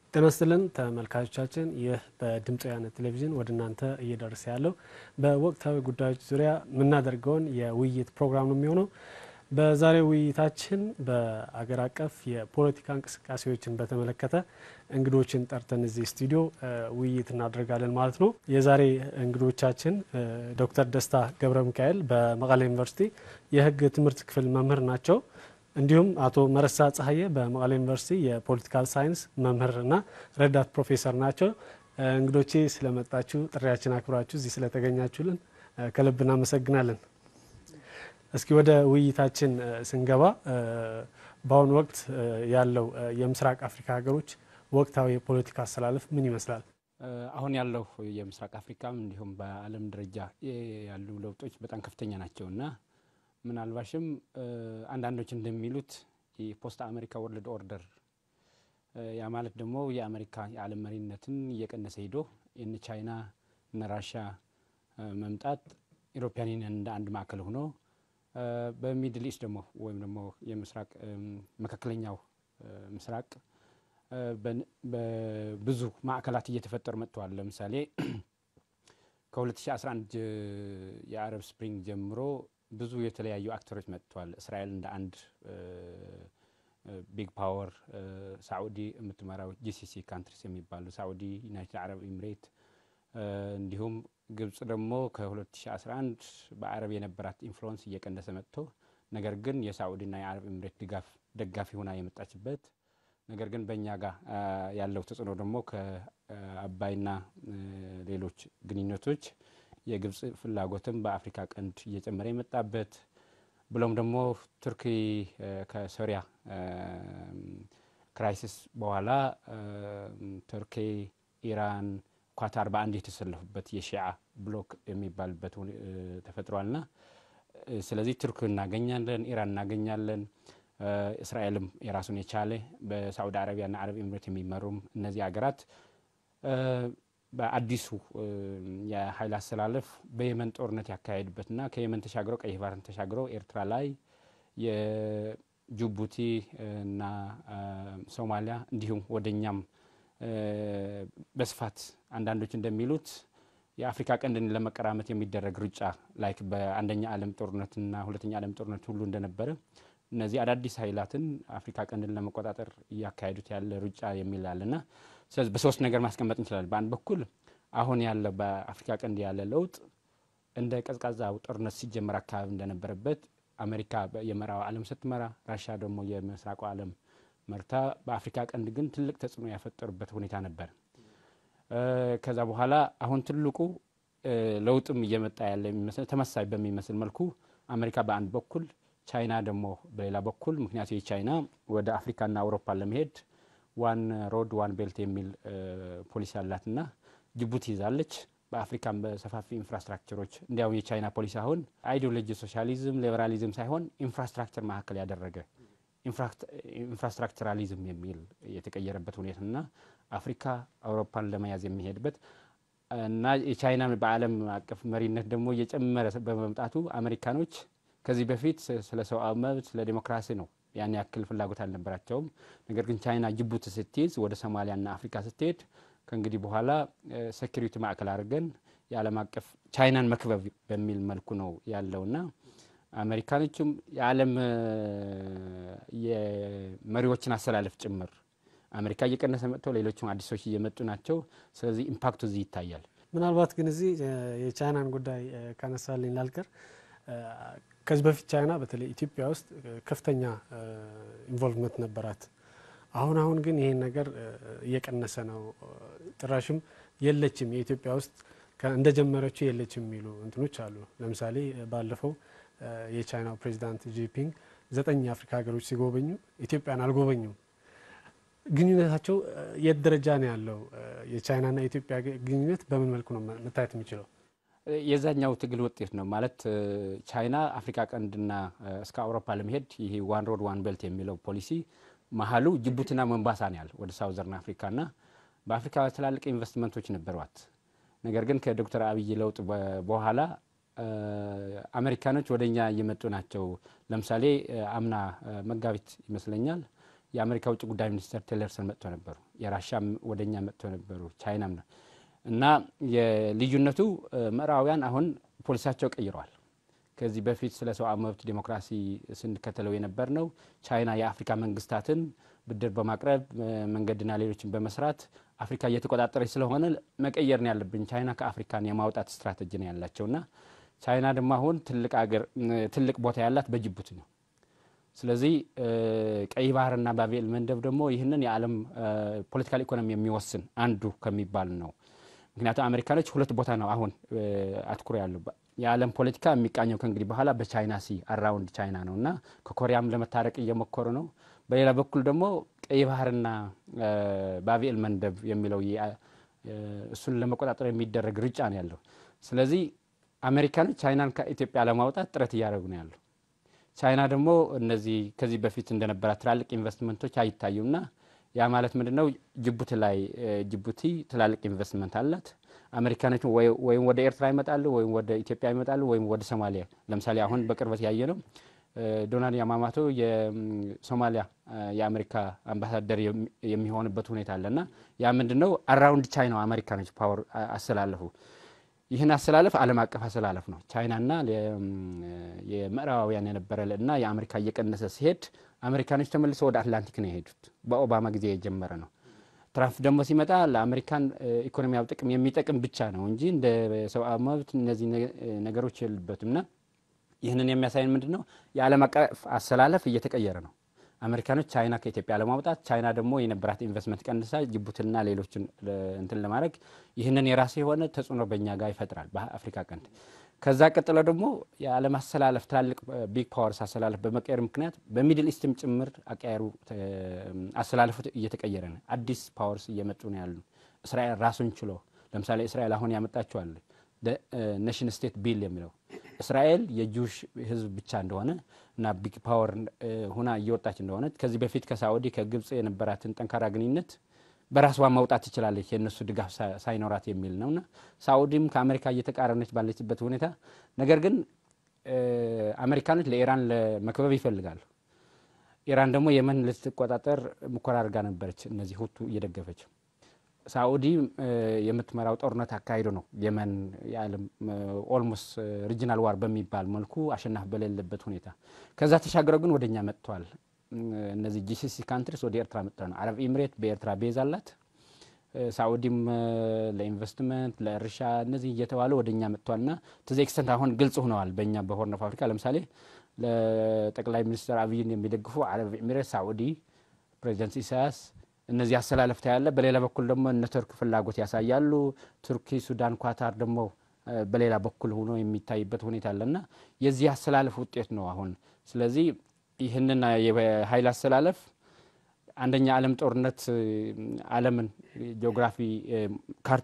ጤና ይስጥልን ተመልካቾቻችን፣ ይህ በድምፅ ወያነ ቴሌቪዥን ወደ እናንተ እየደረሰ ያለው በወቅታዊ ጉዳዮች ዙሪያ የምናደርገውን የውይይት ፕሮግራም ነው የሚሆነው። በዛሬው ውይይታችን በአገር አቀፍ የፖለቲካ እንቅስቃሴዎችን በተመለከተ እንግዶችን ጠርተን እዚህ ስቱዲዮ ውይይት እናደርጋለን ማለት ነው። የዛሬ እንግዶቻችን ዶክተር ደስታ ገብረ ሚካኤል በመቀሌ ዩኒቨርሲቲ የሕግ ትምህርት ክፍል መምህር ናቸው። እንዲሁም አቶ መረሳ ጸሐዬ በመቀሌ ዩኒቨርሲቲ የፖለቲካል ሳይንስ መምህርና ረዳት ፕሮፌሰር ናቸው። እንግዶቼ ስለመጣችሁ ጥሪያችን አክብራችሁ እዚህ ስለተገኛችሁልን ከልብ እናመሰግናለን። እስኪ ወደ ውይይታችን ስንገባ በአሁኑ ወቅት ያለው የምስራቅ አፍሪካ ሀገሮች ወቅታዊ የፖለቲካ አሰላለፍ ምን ይመስላል? አሁን ያለው የምስራቅ አፍሪካም እንዲሁም በዓለም ደረጃ ያሉ ለውጦች በጣም ከፍተኛ ናቸው እና ምናልባሽም አንዳንዶች እንደሚሉት የፖስት አሜሪካ ወርልድ ኦርደር ያ ማለት ደግሞ የአሜሪካ የዓለም መሪነትን እየቀነሰ ሄዶ የነ ቻይና እነ ራሻ መምጣት ኢሮፒያን ዩኒየን እንደ አንድ ማዕከል ሆኖ በሚድል ኢስት ደግሞ ወይም ደግሞ የምስራቅ መካከለኛው ምስራቅ በብዙ ማዕከላት እየተፈጠሩ መጥተዋል። ለምሳሌ ከ2011 የአረብ ስፕሪንግ ጀምሮ ብዙ የተለያዩ አክተሮች መጥተዋል። እስራኤል እንደ አንድ ቢግ ፓወር፣ ሳዑዲ የምትመራው ጂሲሲ ካንትሪስ የሚባሉ ሳዑዲ፣ ዩናይትድ አረብ ኤምሬት እንዲሁም ግብጽ ደግሞ ከ2011 በአረብ የነበራት ኢንፍሉወንስ እየቀነሰ መጥቶ ነገር ግን የሳዑዲና የአረብ ኤምሬት ድጋፍ ደጋፊ ሆና የመጣችበት ነገር ግን በእኛ ጋር ያለው ተጽዕኖ ደግሞ ከአባይና ሌሎች ግንኙነቶች የግብጽ ፍላጎትም በአፍሪካ ቀንድ እየጨመረ የመጣበት ብሎም ደግሞ ቱርኪ ከሶሪያ ክራይሲስ በኋላ ቱርኪ፣ ኢራን፣ ኳታር በአንድ የተሰለፉበት የሺዓ ብሎክ የሚባልበት ተፈጥሯልና ስለዚህ ቱርክ እናገኛለን፣ ኢራን እናገኛለን። እስራኤልም የራሱን የቻለ በሳዑዲ አረቢያና አረብ ኤምሬት የሚመሩም እነዚህ ሀገራት በአዲሱ የኃይል አሰላለፍ በየመን ጦርነት ያካሄዱበትና ከየመን ተሻግረው ቀይ ባህርን ተሻግረው ኤርትራ ላይ የጅቡቲ እና ሶማሊያ እንዲሁም ወደኛም በስፋት አንዳንዶች እንደሚሉት የአፍሪካ ቀንድን ለመቀራመት የሚደረግ ሩጫ ላይክ በአንደኛ ዓለም ጦርነትና ሁለተኛ ዓለም ጦርነት ሁሉ እንደነበረ እነዚህ አዳዲስ ኃይላትን አፍሪካ ቀንድን ለመቆጣጠር እያካሄዱት ያለ ሩጫ የሚል አለና ስለዚህ በሶስት ነገር ማስቀመጥ እንችላለን። በአንድ በኩል አሁን ያለ በአፍሪካ ቀንድ ያለ ለውጥ እንደ ቀዝቃዛው ጦርነት ሲጀመር አካባቢ እንደነበረበት አሜሪካ የምዕራቡ ዓለም ስትመራ፣ ራሻ ደግሞ የምስራቁ ዓለም መርታ በአፍሪካ ቀንድ ግን ትልቅ ተጽዕኖ ያፈጠሩበት ሁኔታ ነበር። ከዛ በኋላ አሁን ትልቁ ለውጥም እየመጣ ያለ የሚመስል ተመሳይ በሚመስል መልኩ አሜሪካ በአንድ በኩል ቻይና ደግሞ በሌላ በኩል ምክንያቱ የቻይና ወደ አፍሪካና አውሮፓ ለመሄድ ዋን ሮድ ዋን ቤልት የሚል ፖሊሲ አላትና ጅቡቲ ይዛለች። በአፍሪካም በሰፋፊ ኢንፍራስትራክቸሮች እንዲያውም የቻይና ፖሊሲ አሁን አይዲዮሎጂ ሶሻሊዝም፣ ሊበራሊዝም ሳይሆን ኢንፍራስትራክቸር ማዕከል ያደረገ ኢንፍራስትራክቸራሊዝም የሚል የተቀየረበት ሁኔታና አፍሪካ አውሮፓን ለመያዝ የሚሄድበት እና የቻይና በዓለም አቀፍ መሪነት ደግሞ እየጨመረ በመምጣቱ አሜሪካኖች ከዚህ በፊት ስለ ሰብአዊ መብት ስለ ዴሞክራሲ ነው ያን ያክል ፍላጎት አልነበራቸውም። ነገር ግን ቻይና ጅቡቲ ስትይዝ ወደ ሶማሊያና አፍሪካ ስትሄድ ከእንግዲህ በኋላ ሴኪሪቲ ማዕከል አድርገን የዓለም አቀፍ ቻይናን መክበብ በሚል መልኩ ነው ያለውና አሜሪካኖችም የዓለም የመሪዎችን አሰላለፍ ጭምር አሜሪካ እየቀነሰ መጥተው ሌሎችም አዲሶች እየመጡ ናቸው። ስለዚህ ኢምፓክቱ እዚህ ይታያል። ምናልባት ግን እዚህ የቻይናን ጉዳይ ካነሳልኝ ላልቀር ከዚህ በፊት ቻይና በተለይ ኢትዮጵያ ውስጥ ከፍተኛ ኢንቮልቭመንት ነበራት። አሁን አሁን ግን ይሄን ነገር እየቀነሰ ነው። ጭራሽም የለችም የኢትዮጵያ ውስጥ እንደጀመረችው የለችም የሚሉ እንትኖች አሉ። ለምሳሌ ባለፈው የቻይናው ፕሬዚዳንት ጂፒንግ ዘጠኝ የአፍሪካ ሀገሮች ሲጎበኙ ኢትዮጵያን አልጎበኙም። ግንኙነታቸው የት ደረጃ ነው ያለው? የቻይናና የኢትዮጵያ ግንኙነት በምን መልኩ ነው መታየት የሚችለው? የዛኛው ትግል ውጤት ነው ማለት ቻይና አፍሪካ ቀንድና እስከ አውሮፓ ለመሄድ ይሄ ዋን ሮድ ዋን ቤልት የሚለው ፖሊሲ መሀሉ ጅቡቲና መንባሳ ነው ያለ ወደ ሳውዘርን አፍሪካና በአፍሪካ ትላልቅ ኢንቨስትመንቶች ነበሯት። ነገር ግን ከዶክተር አብይ ለውጥ በኋላ አሜሪካኖች ወደ እኛ እየመጡ ናቸው። ለምሳሌ አምና መጋቢት ይመስለኛል የአሜሪካ ውጭ ጉዳይ ሚኒስትር ቲለርሰን መጥቶ ነበሩ። የራሻም ወደኛ መጥቶ ነበሩ። ቻይናም ነው እና የልዩነቱ ምዕራባውያን አሁን ፖሊሳቸው ቀይረዋል። ከዚህ በፊት ስለ ሰብአዊ መብት ዲሞክራሲ ስንከተለው የነበር ነው። ቻይና የአፍሪካ መንግስታትን ብድር በማቅረብ መንገድና ሌሎችን በመስራት አፍሪካ እየተቆጣጠረች ስለሆነ መቀየር ነው ያለብን። ቻይና ከአፍሪካን የማውጣት ስትራቴጂ ነው ያላቸውና ቻይና ደግሞ አሁን ትልቅ አገር ትልቅ ቦታ ያላት በጅቡቲ ነው። ስለዚህ ቀይ ባህርና ባቤል መንደብ ደግሞ ይህንን የዓለም ፖለቲካል ኢኮኖሚ የሚወስን አንዱ ከሚባል ነው። ምክንያቱም አሜሪካኖች ሁለት ቦታ ነው አሁን አትኩሮ ያሉ የዓለም ፖለቲካ የሚቃኘው ከእንግዲህ በኋላ በቻይና ሲ አራውንድ ቻይና ነው እና ከኮሪያም ለመታረቅ እየሞከሩ ነው። በሌላ በኩል ደግሞ ቀይ ባህርና ባቤል መንደብ የሚለው እሱን ለመቆጣጠር የሚደረግ ርጫ ነው ያለው። ስለዚህ አሜሪካኖች ቻይናን ከኢትዮጵያ ለማውጣት ጥረት እያደረጉ ነው ያለው። ቻይና ደግሞ እነዚህ ከዚህ በፊት እንደነበራት ትላልቅ ኢንቨስትመንቶች አይታዩምና ያ ማለት ምንድን ነው? ጅቡቲ ላይ ጅቡቲ ትላልቅ ኢንቨስትመንት አላት። አሜሪካኖች ወይም ወደ ኤርትራ ይመጣሉ፣ ወይም ወደ ኢትዮጵያ ይመጣሉ፣ ወይም ወደ ሶማሊያ። ለምሳሌ አሁን በቅርበት ያየ ነው ዶናልድ ያማማቶ የሶማሊያ የአሜሪካ አምባሳደር የሚሆንበት ሁኔታ አለ እና ያ ምንድን ነው? አራውንድ ቻይና አሜሪካኖች ፓወር አስተላለፉ። ይህን አስተላለፍ ዓለም አቀፍ አስተላለፍ ነው። ቻይናና የምዕራባውያን የነበረ እና የአሜሪካ እየቀነሰ ሲሄድ አሜሪካኖች ተመልሰው ወደ አትላንቲክ ነው የሄዱት። በኦባማ ጊዜ የጀመረ ነው። ትራምፕ ደግሞ ሲመጣ ለአሜሪካን ኢኮኖሚያዊ ጥቅም የሚጠቅም ብቻ ነው እንጂ እንደ ሰብአዊ መብት እነዚህ ነገሮች የሉበትም እና ይህንን የሚያሳይን ምንድን ነው? የዓለም አቀፍ አሰላለፍ እየተቀየረ ነው። አሜሪካኖች ቻይና ከኢትዮጵያ ለማውጣት ቻይና ደግሞ የነበራት ኢንቨስትመንት ቀንሳ ጅቡትና ሌሎችን እንትን ለማድረግ ይህንን የራሱ የሆነ ተጽዕኖ በእኛ ጋር ይፈጥራል በአፍሪካ ቀንድ። ከዛ ቀጥሎ ደግሞ የዓለም አሰላለፍ ትላልቅ ቢግ ፓወርስ አሰላለፍ በመቀየር ምክንያት በሚድል ኢስትም ጭምር አቀያሩ አሰላለፉ እየተቀየረ ነው። አዲስ ፓወርስ እየመጡ ነው ያሉ። እስራኤል ራሱን ችሎ ለምሳሌ እስራኤል አሁን ያመጣችዋል ኔሽን ስቴት ቢል የሚለው እስራኤል የጁሽ ሕዝብ ብቻ እንደሆነ እና ቢግ ፓወር ሁና እየወጣች እንደሆነ ከዚህ በፊት ከሳዑዲ ከግብጽ የነበራትን ጠንካራ ግንኙነት በራስዋ መውጣት ትችላለች የእነሱ ድጋፍ ሳይኖራት የሚል ነውና ሳዑዲም ከአሜሪካ እየተቃረነች ባለችበት ሁኔታ ነገር ግን አሜሪካኖች ለኢራን ለመክበብ ይፈልጋሉ። ኢራን ደግሞ የመን ልትቆጣጠር ሙከራ አድርጋ ነበረች፣ እነዚህ ሁቱ እየደገፈች ሳኡዲ የምትመራው ጦርነት አካሂዶ ነው የመን የዓለም ኦልሞስት ሪጂናል ዋር በሚባል መልኩ አሸናፊ በሌለበት ሁኔታ ከዛ ተሻግረው ግን ወደኛ መጥተዋል። እነዚህ ጂሲሲ ካንትሪስ ወደ ኤርትራ መጥተው ነው። አረብ ኤምሬት በኤርትራ ቤዝ አላት። ሳኡዲም ለኢንቨስትመንት ለእርሻ እነዚህ እየተባለ ወደ እኛ መጥቷልና ትዚ ኤክስተንት አሁን ግልጽ ሆነዋል። በእኛ በሆርን ኦፍ አፍሪካ ለምሳሌ ለጠቅላይ ሚኒስትር አብይን የሚደግፉ አረብ ኤሚሬት፣ ሳኡዲ፣ ፕሬዚደንት ኢሳያስ እነዚህ አሰላለፍታ ያለ። በሌላ በኩል ደግሞ እነ ቱርክ ፍላጎት ያሳያሉ። ቱርኪ፣ ሱዳን፣ ኳታር ደግሞ በሌላ በኩል ሆኖ የሚታይበት ሁኔታ አለና የዚህ አሰላለፍ ውጤት ነው አሁን። ስለዚህ ይህንን የኃይል አሰላለፍ አንደኛ ዓለም ጦርነት ዓለምን ጂኦግራፊ ካርታ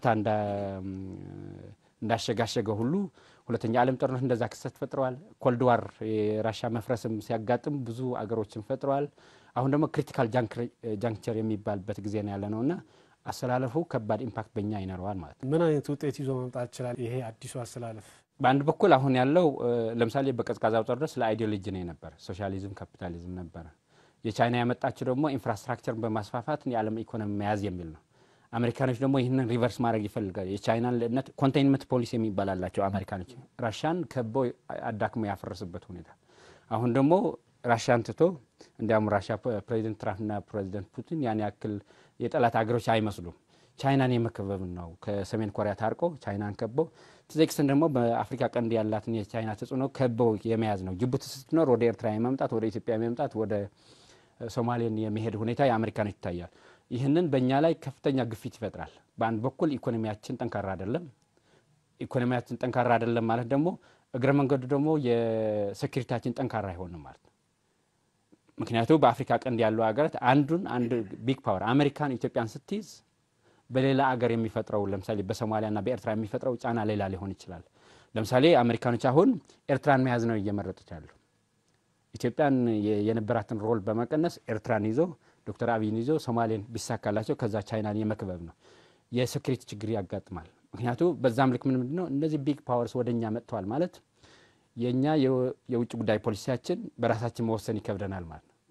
እንዳሸጋሸገ ሁሉ ሁለተኛ ዓለም ጦርነት እንደዛ ክስተት ፈጥረዋል። ኮልድዋር የራሻ መፍረስም ሲያጋጥም ብዙ አገሮችን ፈጥረዋል። አሁን ደግሞ ክሪቲካል ጃንክቸር የሚባልበት ጊዜ ነው ያለ ነው እና አሰላለፉ ከባድ ኢምፓክት በእኛ ይኖረዋል ማለት ነው። ምን አይነት ውጤት ይዞ መምጣት ይችላል ይሄ አዲሱ አሰላለፍ? በአንድ በኩል አሁን ያለው ለምሳሌ በቀዝቃዛው ጦርነት ስለ አይዲዮሎጂ ነው የነበረ፣ ሶሻሊዝም ካፒታሊዝም ነበረ። የቻይና ያመጣችው ደግሞ ኢንፍራስትራክቸርን በማስፋፋት የዓለም ኢኮኖሚ መያዝ የሚል ነው። አሜሪካኖች ደግሞ ይህንን ሪቨርስ ማድረግ ይፈልጋል። የቻይናን ልዕነት ኮንቴይንመንት ፖሊሲ የሚባል አላቸው አሜሪካኖች። ራሻን ከበው አዳክሞ ያፈረስበት ሁኔታ አሁን ደግሞ ራሽያን ትቶ እንዲያውም ራሽያ ፕሬዚደንት ትራምፕና ፕሬዚደንት ፑቲን ያን ያክል የጠላት ሀገሮች አይመስሉም። ቻይናን የመከበብ ነው። ከሰሜን ኮሪያ ታርቆ ቻይናን ከበው ትዜክስን ደግሞ በአፍሪካ ቀንድ ያላትን የቻይና ተጽዕኖ ከበው የመያዝ ነው። ጅቡቲ ስትኖር ወደ ኤርትራ የመምጣት ወደ ኢትዮጵያ የመምጣት ወደ ሶማሌን የመሄድ ሁኔታ የአሜሪካኖች ይታያል። ይህንን በእኛ ላይ ከፍተኛ ግፊት ይፈጥራል። በአንድ በኩል ኢኮኖሚያችን ጠንካራ አይደለም። ኢኮኖሚያችን ጠንካራ አይደለም ማለት ደግሞ እግረ መንገዱ ደግሞ የሴኩሪቲያችን ጠንካራ አይሆንም ማለት ነው። ምክንያቱ በአፍሪካ ቀንድ ያሉ ሀገራት አንዱን አንድ ቢግ ፓወር አሜሪካን ኢትዮጵያን ስትይዝ በሌላ አገር የሚፈጥረው ለምሳሌ በሶማሊያና በኤርትራ የሚፈጥረው ጫና ሌላ ሊሆን ይችላል። ለምሳሌ አሜሪካኖች አሁን ኤርትራን መያዝ ነው እየመረጡት ያሉ። ኢትዮጵያን የነበራትን ሮል በመቀነስ ኤርትራን ይዞ ዶክተር አብይን ይዞ ሶማሌን ቢሳካላቸው ከዛ ቻይናን የመክበብ ነው። የሴኩሪቲ ችግር ያጋጥማል። ምክንያቱ በዛም ልክ ምን ምንድን ነው እነዚህ ቢግ ፓወርስ ወደ እኛ መጥተዋል ማለት የእኛ የውጭ ጉዳይ ፖሊሲያችን በራሳችን መወሰን ይከብደናል ማለት ነው።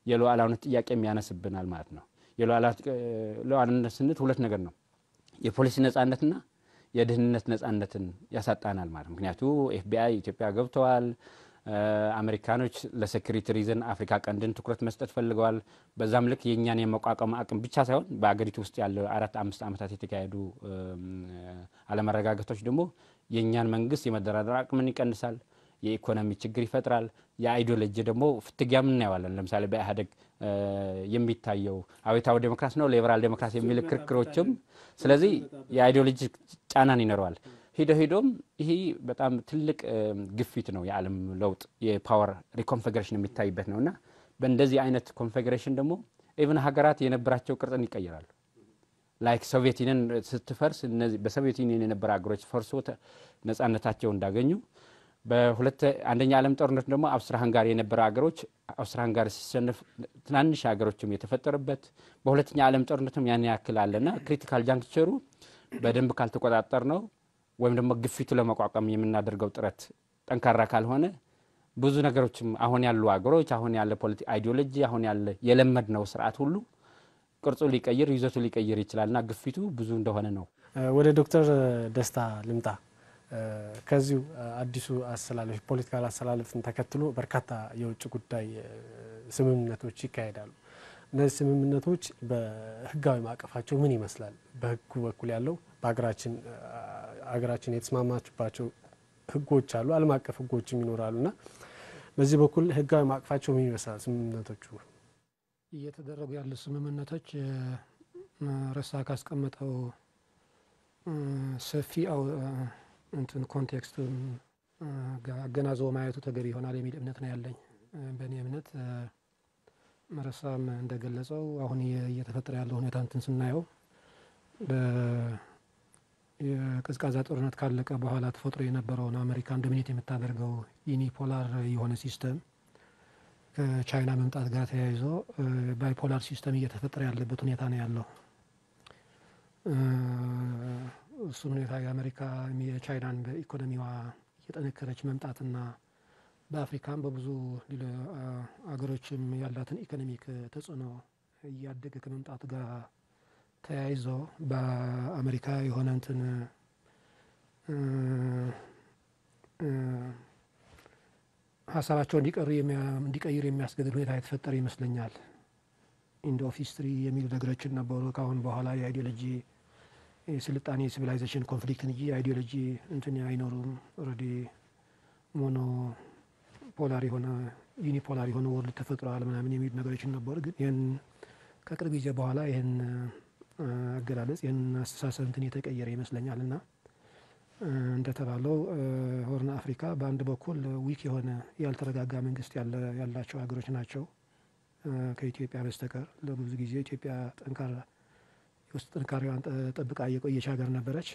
የሉዓላዊነት ጥያቄ የሚያነስብናል ማለት ነው። የሉዓላዊነት ስንል ሁለት ነገር ነው። የፖሊሲ ነጻነትና የደህንነት ነጻነትን ያሳጣናል ማለት ምክንያቱ ኤፍቢአይ ኢትዮጵያ ገብተዋል። አሜሪካኖች ለሴኩሪቲ ሪዝን አፍሪካ ቀንድን ትኩረት መስጠት ፈልገዋል። በዛም ልክ የእኛን የመቋቋም አቅም ብቻ ሳይሆን በአገሪቱ ውስጥ ያለው አራት አምስት ዓመታት የተካሄዱ አለመረጋጋቶች ደግሞ የእኛን መንግስት የመደራደር አቅምን ይቀንሳል፣ የኢኮኖሚ ችግር ይፈጥራል። የአይዲዮሎጂ ደግሞ ፍትጊያ እናየዋለን። ለምሳሌ በኢህአዴግ የሚታየው አብዮታዊ ዴሞክራሲ ነው ሊበራል ዴሞክራሲ የሚል ክርክሮችም፣ ስለዚህ የአይዲዮሎጂ ጫናን ይኖረዋል። ሂዶ ሂዶም ይሄ በጣም ትልቅ ግፊት ነው። የዓለም ለውጥ የፓወር ሪኮንፌግሬሽን የሚታይበት ነው እና በእንደዚህ አይነት ኮንፌግሬሽን ደግሞ ኢቭን ሀገራት የነበራቸው ቅርጽን ይቀይራሉ። ላይክ ሶቪየት ዩኒየን ስትፈርስ እነዚህ በሶቪየት ዩኒየን የነበረ ሀገሮች ፈርሶ ነጻነታቸው እንዳገኙ በሁለት አንደኛ ዓለም ጦርነት ደግሞ አውስትራ ሃንጋሪ የነበረ ሀገሮች አውስትራ ሃንጋሪ ሲሸነፍ ትናንሽ ሀገሮችም የተፈጠሩበት በሁለተኛ ዓለም ጦርነትም ያን ያክል አለና ክሪቲካል ጃንክቸሩ በደንብ ካልተቆጣጠር ነው ወይም ደግሞ ግፊቱ ለመቋቋም የምናደርገው ጥረት ጠንካራ ካልሆነ ብዙ ነገሮችም አሁን ያሉ ሀገሮች አሁን ያለ ፖለቲ አይዲዮሎጂ አሁን ያለ የለመድ ነው ስርዓት ሁሉ ቅርጹ ሊቀይር ይዘቱ ሊቀይር ይችላልና ግፊቱ ብዙ እንደሆነ ነው። ወደ ዶክተር ደስታ ልምጣ። ከዚሁ አዲሱ አሰላለፍ ፖለቲካል አሰላለፍን ተከትሎ በርካታ የውጭ ጉዳይ ስምምነቶች ይካሄዳሉ። እነዚህ ስምምነቶች በህጋዊ ማዕቀፋቸው ምን ይመስላል? በህጉ በኩል ያለው በሀገራችን ሀገራችን የተስማማችባቸው ህጎች አሉ፣ ዓለም አቀፍ ህጎችም ይኖራሉ እና በዚህ በኩል ህጋዊ ማዕቀፋቸው ምን ይመስላል? ስምምነቶቹ እየተደረጉ ያሉ ስምምነቶች ረሳ ካስቀመጠው ሰፊ እንትን ኮንቴክስቱን አገናዝቦ ማየቱ ተገቢ ይሆናል የሚል እምነት ነው ያለኝ። በእኔ እምነት መረሳም እንደገለጸው አሁን እየተፈጠረ ያለው ሁኔታ እንትን ስናየው የቀዝቃዛ ጦርነት ካለቀ በኋላ ተፈጥሮ የነበረውን አሜሪካን ዶሚኔት የምታደርገው ዩኒፖላር የሆነ ሲስተም ከቻይና መምጣት ጋር ተያይዞ ባይፖላር ሲስተም እየተፈጠረ ያለበት ሁኔታ ነው ያለው። እሱን ሁኔታ የአሜሪካ የቻይናን በኢኮኖሚዋ እየጠነከረች መምጣትና በአፍሪካም በብዙ አገሮችም ያላትን ኢኮኖሚክ ተጽዕኖ እያደገ ከመምጣቱ ጋር ተያይዞ በአሜሪካ የሆነ እንትን ሀሳባቸው እንዲቀይር የሚያስገድድ ሁኔታ የተፈጠረ ይመስለኛል። ኢንድ ኦፍ ሂስትሪ የሚሉ ነገሮችን ነበሩ። ከአሁን በኋላ የአይዲዮሎጂ የስልጣኔ የሲቪላይዜሽን ኮንፍሊክትን እንጂ የአይዲዮሎጂ እንትን አይኖሩም። ኦልሬዲ ሞኖ ፖላር የሆነ ዩኒፖላር የሆነ ወርልድ ተፈጥሯል ምናምን የሚሉ ነገሮችን ነበሩ። ግን ይህን ከቅርብ ጊዜ በኋላ ይህን አገላለጽ ይህን አስተሳሰብ እንትን የተቀየረ ይመስለኛል እና እንደተባለው ሆርን አፍሪካ በአንድ በኩል ዊክ የሆነ ያልተረጋጋ መንግስት ያላቸው ሀገሮች ናቸው ከኢትዮጵያ በስተቀር ለብዙ ጊዜ ኢትዮጵያ ጠንካራ የውስጥ ጥንካሬዋን ጠብቃ የቆየች ሀገር ነበረች።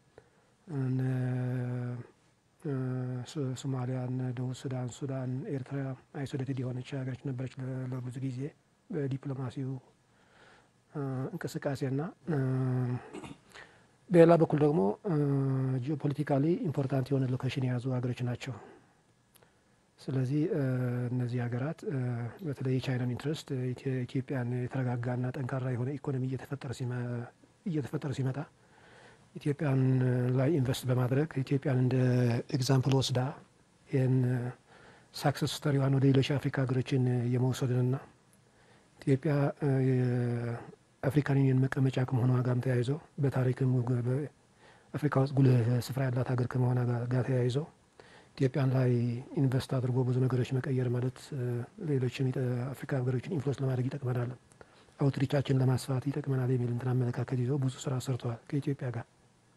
ሶማሊያ፣ ደቡብ ሱዳን፣ ሱዳን፣ ኤርትራ አይሶሌትድ የሆነች ሀገሮች ነበረች ለብዙ ጊዜ በዲፕሎማሲው እንቅስቃሴና በሌላ በኩል ደግሞ ጂኦፖለቲካሊ ኢምፖርታንት የሆነ ሎኬሽን የያዙ ሀገሮች ናቸው። ስለዚህ እነዚህ ሀገራት በተለይ የቻይናን ኢንትረስት ኢትዮጵያን የተረጋጋና ጠንካራ የሆነ ኢኮኖሚ እየተፈጠረ ሲመጣ ኢትዮጵያን ላይ ኢንቨስት በማድረግ ኢትዮጵያን እንደ ኤግዛምፕል ወስዳ ይህን ሳክሰስ ስቶሪዋን ወደ ሌሎች የአፍሪካ ሀገሮችን የመውሰድንና ኢትዮጵያ የአፍሪካን ዩኒየን መቀመጫ ከመሆኗ ጋርም ተያይዞ በታሪክም በአፍሪካ ውስጥ ጉልህ ስፍራ ያላት ሀገር ከመሆኗ ጋር ተያይዞ ኢትዮጵያን ላይ ኢንቨስት አድርጎ ብዙ ነገሮች መቀየር ማለት ሌሎችም አፍሪካ ሀገሮችን ኢንፍሉዌንስ ለማድረግ ይጠቅመናል፣ አውትሪቻችን ለማስፋት ይጠቅመናል የሚል እንትን አመለካከት ይዘው ብዙ ስራ ሰርተዋል ከኢትዮጵያ ጋር።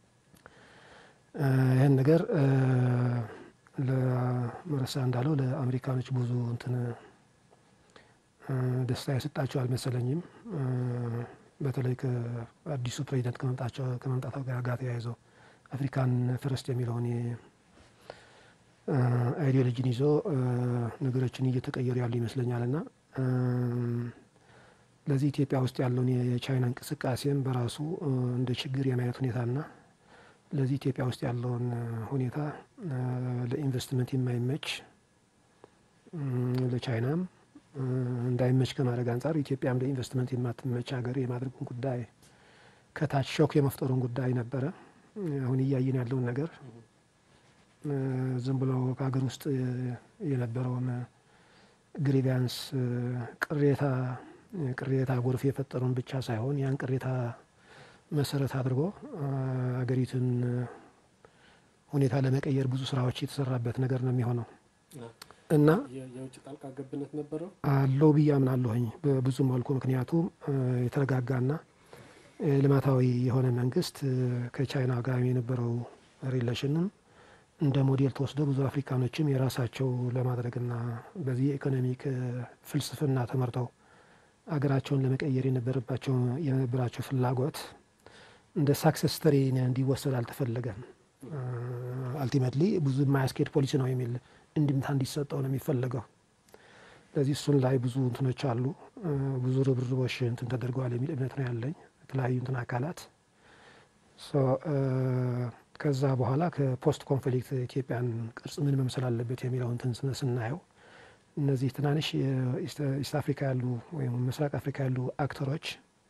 ይህን ነገር ለመረሳ እንዳለው ለአሜሪካኖች ብዙ እንትን ደስታ የሰጣቸው አልመሰለኝም። በተለይ ከአዲሱ ፕሬዚደንት ከመምጣታቸው ጋር ተያይዘው አፍሪካን ፈረስት የሚለውን አይዲዮሎጂን ይዞ ነገሮችን እየተቀየሩ ያሉ ይመስለኛል እና ለዚህ ኢትዮጵያ ውስጥ ያለውን የቻይና እንቅስቃሴም በራሱ እንደ ችግር የማየት ሁኔታና ለዚህ ኢትዮጵያ ውስጥ ያለውን ሁኔታ ለኢንቨስትመንት የማይመች ለቻይናም እንዳይመች ከማድረግ አንጻር ኢትዮጵያም ለኢንቨስትመንት የማትመች ሀገር የማድረጉን ጉዳይ ከታች ሾክ የመፍጠሩን ጉዳይ ነበረ። አሁን እያየን ያለውን ነገር ዝም ብሎ ከሀገር ውስጥ የነበረውን ግሪቪያንስ ቅሬታ ቅሬታ ጎርፍ የፈጠሩን ብቻ ሳይሆን ያን ቅሬታ መሰረት አድርጎ ሀገሪቱን ሁኔታ ለመቀየር ብዙ ስራዎች የተሰራበት ነገር ነው የሚሆነው እና የውጭ ጣልቃ ገብነት ነበረው አለው ብዬ አምናለሁኝ በብዙ መልኩ። ምክንያቱም የተረጋጋና ልማታዊ የሆነ መንግስት ከቻይና ጋር የነበረው ሪሌሽንም እንደ ሞዴል ተወስዶ ብዙ አፍሪካኖችም የራሳቸው ለማድረግና በዚህ የኢኮኖሚክ ፍልስፍና ተመርተው አገራቸውን ለመቀየር የነበረባቸው የነበራቸው ፍላጎት እንደ ሳክሰስ ስተሪ እንዲወሰድ አልተፈለገም። አልቲሜትሊ ብዙ የማያስኬድ ፖሊሲ ነው የሚል እንድምታ እንዲሰጠው ነው የሚፈለገው። ስለዚህ እሱን ላይ ብዙ እንትኖች አሉ፣ ብዙ ርብርቦች እንትን ተደርገዋል የሚል እምነት ነው ያለኝ የተለያዩ እንትን አካላት ከዛ በኋላ ከፖስት ኮንፍሊክት ኢትዮጵያን ቅርጽ ምን መምሰል አለበት የሚለው እንትን ስናየው እነዚህ ትናንሽ ኢስት አፍሪካ ያሉ ወይም ምስራቅ አፍሪካ ያሉ አክተሮች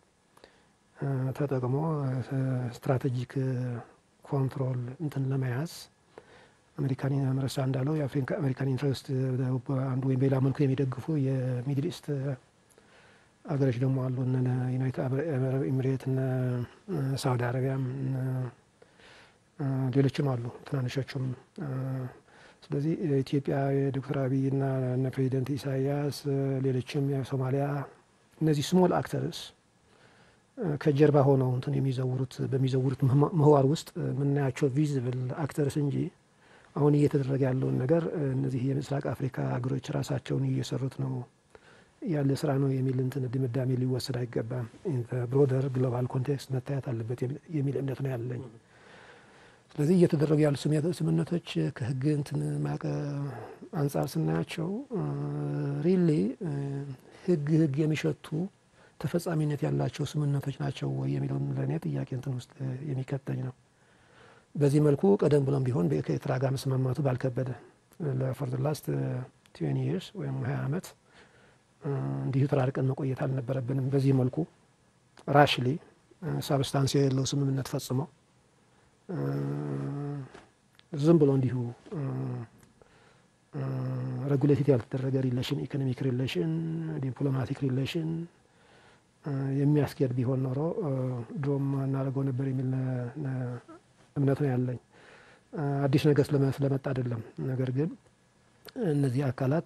ተጠቅሞ ስትራቴጂክ ኮንትሮል እንትን ለመያዝ አሜሪካን መረሳ እንዳለው የአሜሪካን ኢንትረስት አንዱ ወይም በሌላ መልኩ የሚደግፉ የሚድል ኢስት አገሮች ደግሞ አሉ። እነ ዩናይትድ አረብ ኤሚሬት፣ እነ ሳውዲ አረቢያም ሌሎችም አሉ ትናንሾቹም። ስለዚህ ኢትዮጵያ የዶክተር አብይ እና እነ ፕሬዚደንት ኢሳያስ ሌሎችም የሶማሊያ እነዚህ ስሞል አክተርስ ከጀርባ ሆነው እንትን የሚዘውሩት በሚዘውሩት ምህዋር ውስጥ የምናያቸው ቪዚብል አክተርስ እንጂ አሁን እየተደረገ ያለውን ነገር እነዚህ የምስራቅ አፍሪካ ሀገሮች ራሳቸውን እየሰሩት ነው ያለ ስራ ነው የሚል እንትን ድምዳሜ ሊወሰድ አይገባም። ብሮደር ግሎባል ኮንቴክስት መታየት አለበት የሚል እምነት ነው ያለኝ። ስለዚህ እየተደረጉ ያሉ ስምምነቶች ከህግ እንትን ማቀ አንጻር ስናያቸው ሪሊ ህግ ህግ የሚሸቱ ተፈጻሚነት ያላቸው ስምምነቶች ናቸው ወይ የሚለውን ለእኔ ጥያቄ እንትን ውስጥ የሚከተኝ ነው። በዚህ መልኩ ቀደም ብሎም ቢሆን ከኤርትራ ጋር መስማማቱ ባልከበደ ለፎር ዘ ላስት ትዌንቲ ይርስ ወይም ሀያ ዓመት እንዲሁ ተራርቀን መቆየት አልነበረብንም። በዚህ መልኩ ራሽሊ ሳብስታንስ የሌለው ስምምነት ፈጽመው ዝም ብሎ እንዲሁ ሬጉሌቲቭ ያልተደረገ ሪሌሽን ኢኮኖሚክ ሪሌሽን ዲፕሎማቲክ ሪሌሽን የሚያስኬድ ቢሆን ኖሮ ድሮም እናደርገው ነበር የሚል እምነት ነው ያለኝ። አዲስ ነገር ስለመጣ አይደለም። ነገር ግን እነዚህ አካላት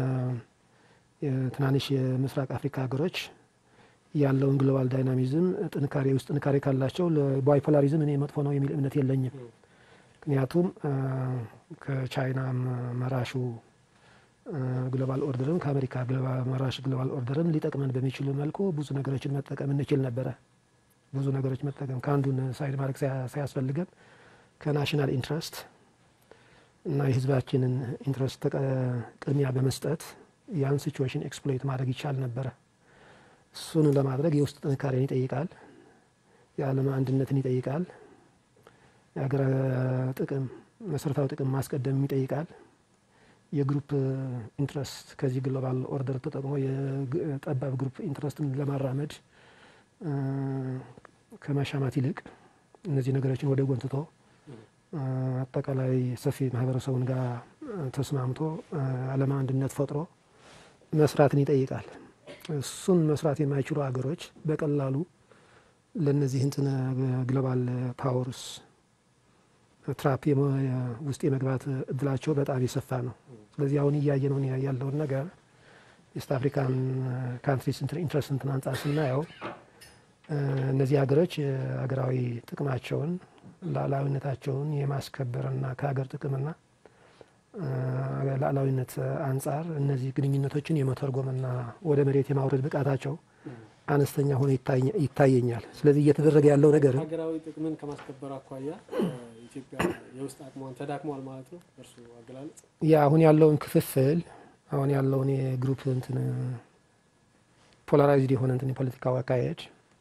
ትናንሽ የምስራቅ አፍሪካ ሀገሮች ያለውን ግሎባል ዳይናሚዝም ጥንካሬ ውስጥ ጥንካሬ ካላቸው ለባይፖላሪዝም እኔ መጥፎ ነው የሚል እምነት የለኝም። ምክንያቱም ከቻይና መራሹ ግሎባል ኦርደርም ከአሜሪካ መራሽ ግሎባል ኦርደርም ሊጠቅመን በሚችሉ መልኩ ብዙ ነገሮችን መጠቀም እንችል ነበረ። ብዙ ነገሮች መጠቀም ከአንዱን ሳይድ ማድረግ ሳያስፈልገን ከናሽናል ኢንትረስት እና የሕዝባችንን ኢንትረስት ቅድሚያ በመስጠት ያን ሲቹዌሽን ኤክስፕሎይት ማድረግ ይቻል ነበረ። እሱን ለማድረግ የውስጥ ጥንካሬን ይጠይቃል። የዓለም አንድነትን ይጠይቃል። የሀገር ጥቅም መሰረታዊ ጥቅም ማስቀደም ይጠይቃል። የግሩፕ ኢንትረስት ከዚህ ግሎባል ኦርደር ተጠቅሞ የጠባብ ግሩፕ ኢንትረስትን ለማራመድ ከማሻማት ይልቅ እነዚህ ነገሮችን ወደ ጎን ትቶ አጠቃላይ ሰፊ ማህበረሰቡን ጋር ተስማምቶ ዓለም አንድነት ፈጥሮ መስራትን ይጠይቃል። እሱን መስራት የማይችሉ ሀገሮች በቀላሉ ለእነዚህ እንትን ግሎባል ፓወርስ ትራፕ ውስጥ የመግባት እድላቸው በጣም የሰፋ ነው። ስለዚህ አሁን እያየ ነው ያለውን ነገር ኢስት አፍሪካን ካንትሪስ ኢንትረስት እንትን አንጻር ስናየው እነዚህ ሀገሮች ሀገራዊ ጥቅማቸውን ሉዓላዊነታቸውን የማስከበርና ከሀገር ጥቅምና ሉዓላዊነት አንጻር እነዚህ ግንኙነቶችን የመተርጎምና ወደ መሬት የማውረድ ብቃታቸው አነስተኛ ሆኖ ይታየኛል። ስለዚህ እየተደረገ ያለው ነገር ሀገራዊ ጥቅምን ከማስከበር አኳያ ኢትዮጵያ የውስጥ አቅሟን ተዳክሟል ማለት ነው። እርሱ አገላለጽ ያ አሁን ያለውን ክፍፍል አሁን ያለውን የግሩፕ እንትን ፖላራይዝድ የሆነ እንትን የፖለቲካው አካሄድ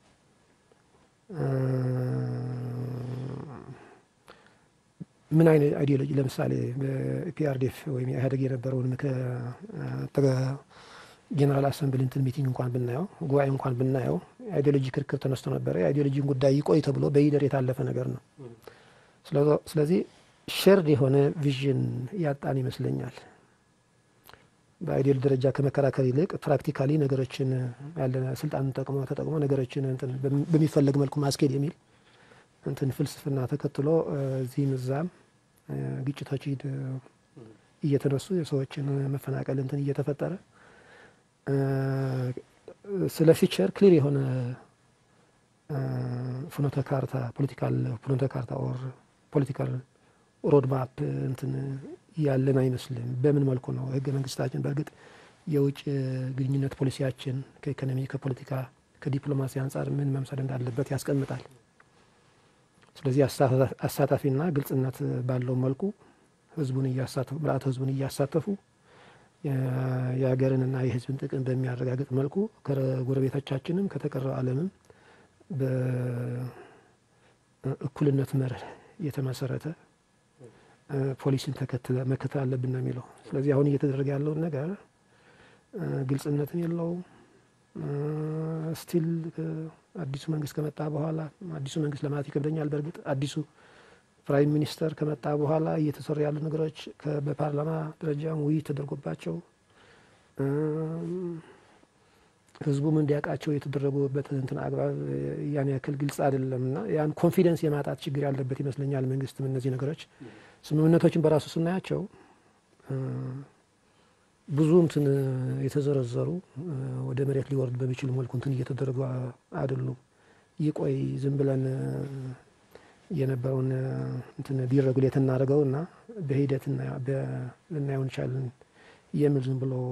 ምን አይነት አይዲዮሎጂ ለምሳሌ በፒአርዲኤፍ ወይም ኢህአዴግ የነበረውን ጄኔራል አሰምብሊ እንትን ሚቲንግ እንኳን ብናየው ጉባኤ እንኳን ብናየው የአይዲዮሎጂ ክርክር ተነስቶ ነበረ። የአይዲዮሎጂን ጉዳይ ይቆይ ተብሎ በሂደር የታለፈ ነገር ነው። ስለዚህ ሼርድ የሆነ ቪዥን ያጣን ይመስለኛል። በአይዲዮል ደረጃ ከመከራከር ይልቅ ፕራክቲካሊ ነገሮችን ያለ ስልጣን ተጠቅሞ ተጠቅሞ ነገሮችን እንትን በሚፈለግ መልኩ ማስኬድ የሚል እንትን ፍልስፍና ተከትሎ እዚህም እዛም ግጭቶች እየተነሱ የሰዎችን መፈናቀል እንትን እየተፈጠረ ስለ ፊቸር ክሊር የሆነ ፍኖተ ካርታ ፖለቲካል ፍኖተ ካርታ ኦር ፖለቲካል ሮድማፕ እንትን ያለን አይመስልም። በምን መልኩ ነው ህገ መንግስታችን በእርግጥ የውጭ ግንኙነት ፖሊሲያችን ከኢኮኖሚ፣ ከፖለቲካ፣ ከዲፕሎማሲ አንጻር ምን መምሰል እንዳለበት ያስቀምጣል። ስለዚህ አሳታፊና ግልጽነት ባለው መልኩ ህዝቡን እያሳተፉ ምልአተ ህዝቡን እያሳተፉ የሀገርንና የህዝብን ጥቅም በሚያረጋግጥ መልኩ ከጎረቤቶቻችንም ከተቀረው ዓለምም በእኩልነት መርህ የተመሰረተ ፖሊሲን ተከትለ መከተል አለብን ነው የሚለው። ስለዚህ አሁን እየተደረገ ያለውን ነገር ግልጽነትም የለውም። ስቲል አዲሱ መንግስት ከመጣ በኋላ አዲሱ መንግስት ለማለት ይከብደኛል። በእርግጥ አዲሱ ፕራይም ሚኒስተር ከመጣ በኋላ እየተሰሩ ያሉ ነገሮች በፓርላማ ደረጃም ውይይት ተደርጎባቸው ህዝቡም እንዲያውቃቸው የተደረጉበት እንትን አግባብ ያን ያክል ግልጽ አይደለም እና ያን ኮንፊደንስ የማጣት ችግር ያለበት ይመስለኛል። መንግስትም እነዚህ ነገሮች ስምምነቶችን በራሱ ስናያቸው ብዙ እንትን የተዘረዘሩ ወደ መሬት ሊወርድ በሚችሉ መልኩ እንትን እየተደረጉ አይደሉም። ይቆይ ዝም ብለን የነበረውን እንትን ዲሬጉሌት እናደርገው እና በሂደት ልናየው እንችላለን የሚል ዝም ብሎ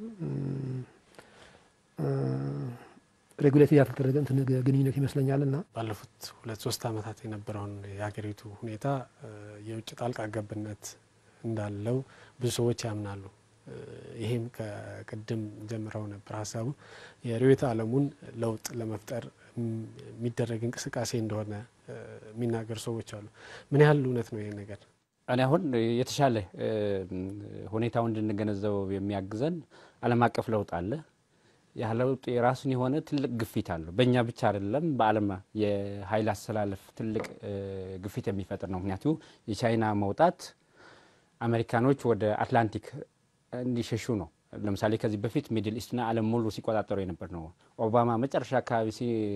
ሬጉሌት ያልተደረገ እንትን ግንኙነት ይመስለኛል እና ባለፉት ሁለት ሶስት ዓመታት የነበረውን የሀገሪቱ ሁኔታ የውጭ ጣልቃ ገብነት እንዳለው ብዙ ሰዎች ያምናሉ። ይሄም ከቅድም ጀምረው ነበር ሀሳቡ የርዕዮተ ዓለሙን ለውጥ ለመፍጠር የሚደረግ እንቅስቃሴ እንደሆነ የሚናገሩ ሰዎች አሉ። ምን ያህል እውነት ነው ይሄ ነገር? እኔ አሁን የተሻለ ሁኔታውን እንድንገነዘበው የሚያግዘን ዓለም አቀፍ ለውጥ አለ። ያ ለውጥ የራሱን የሆነ ትልቅ ግፊት አለው። በእኛ ብቻ አይደለም፣ በዓለም የኃይል አሰላለፍ ትልቅ ግፊት የሚፈጥር ነው። ምክንያቱ የቻይና መውጣት አሜሪካኖች ወደ አትላንቲክ እንዲሸሹ ነው። ለምሳሌ ከዚህ በፊት ሚድል ኢስትና ዓለም ሙሉ ሲቆጣጠሩ የነበር ነው። ኦባማ መጨረሻ አካባቢ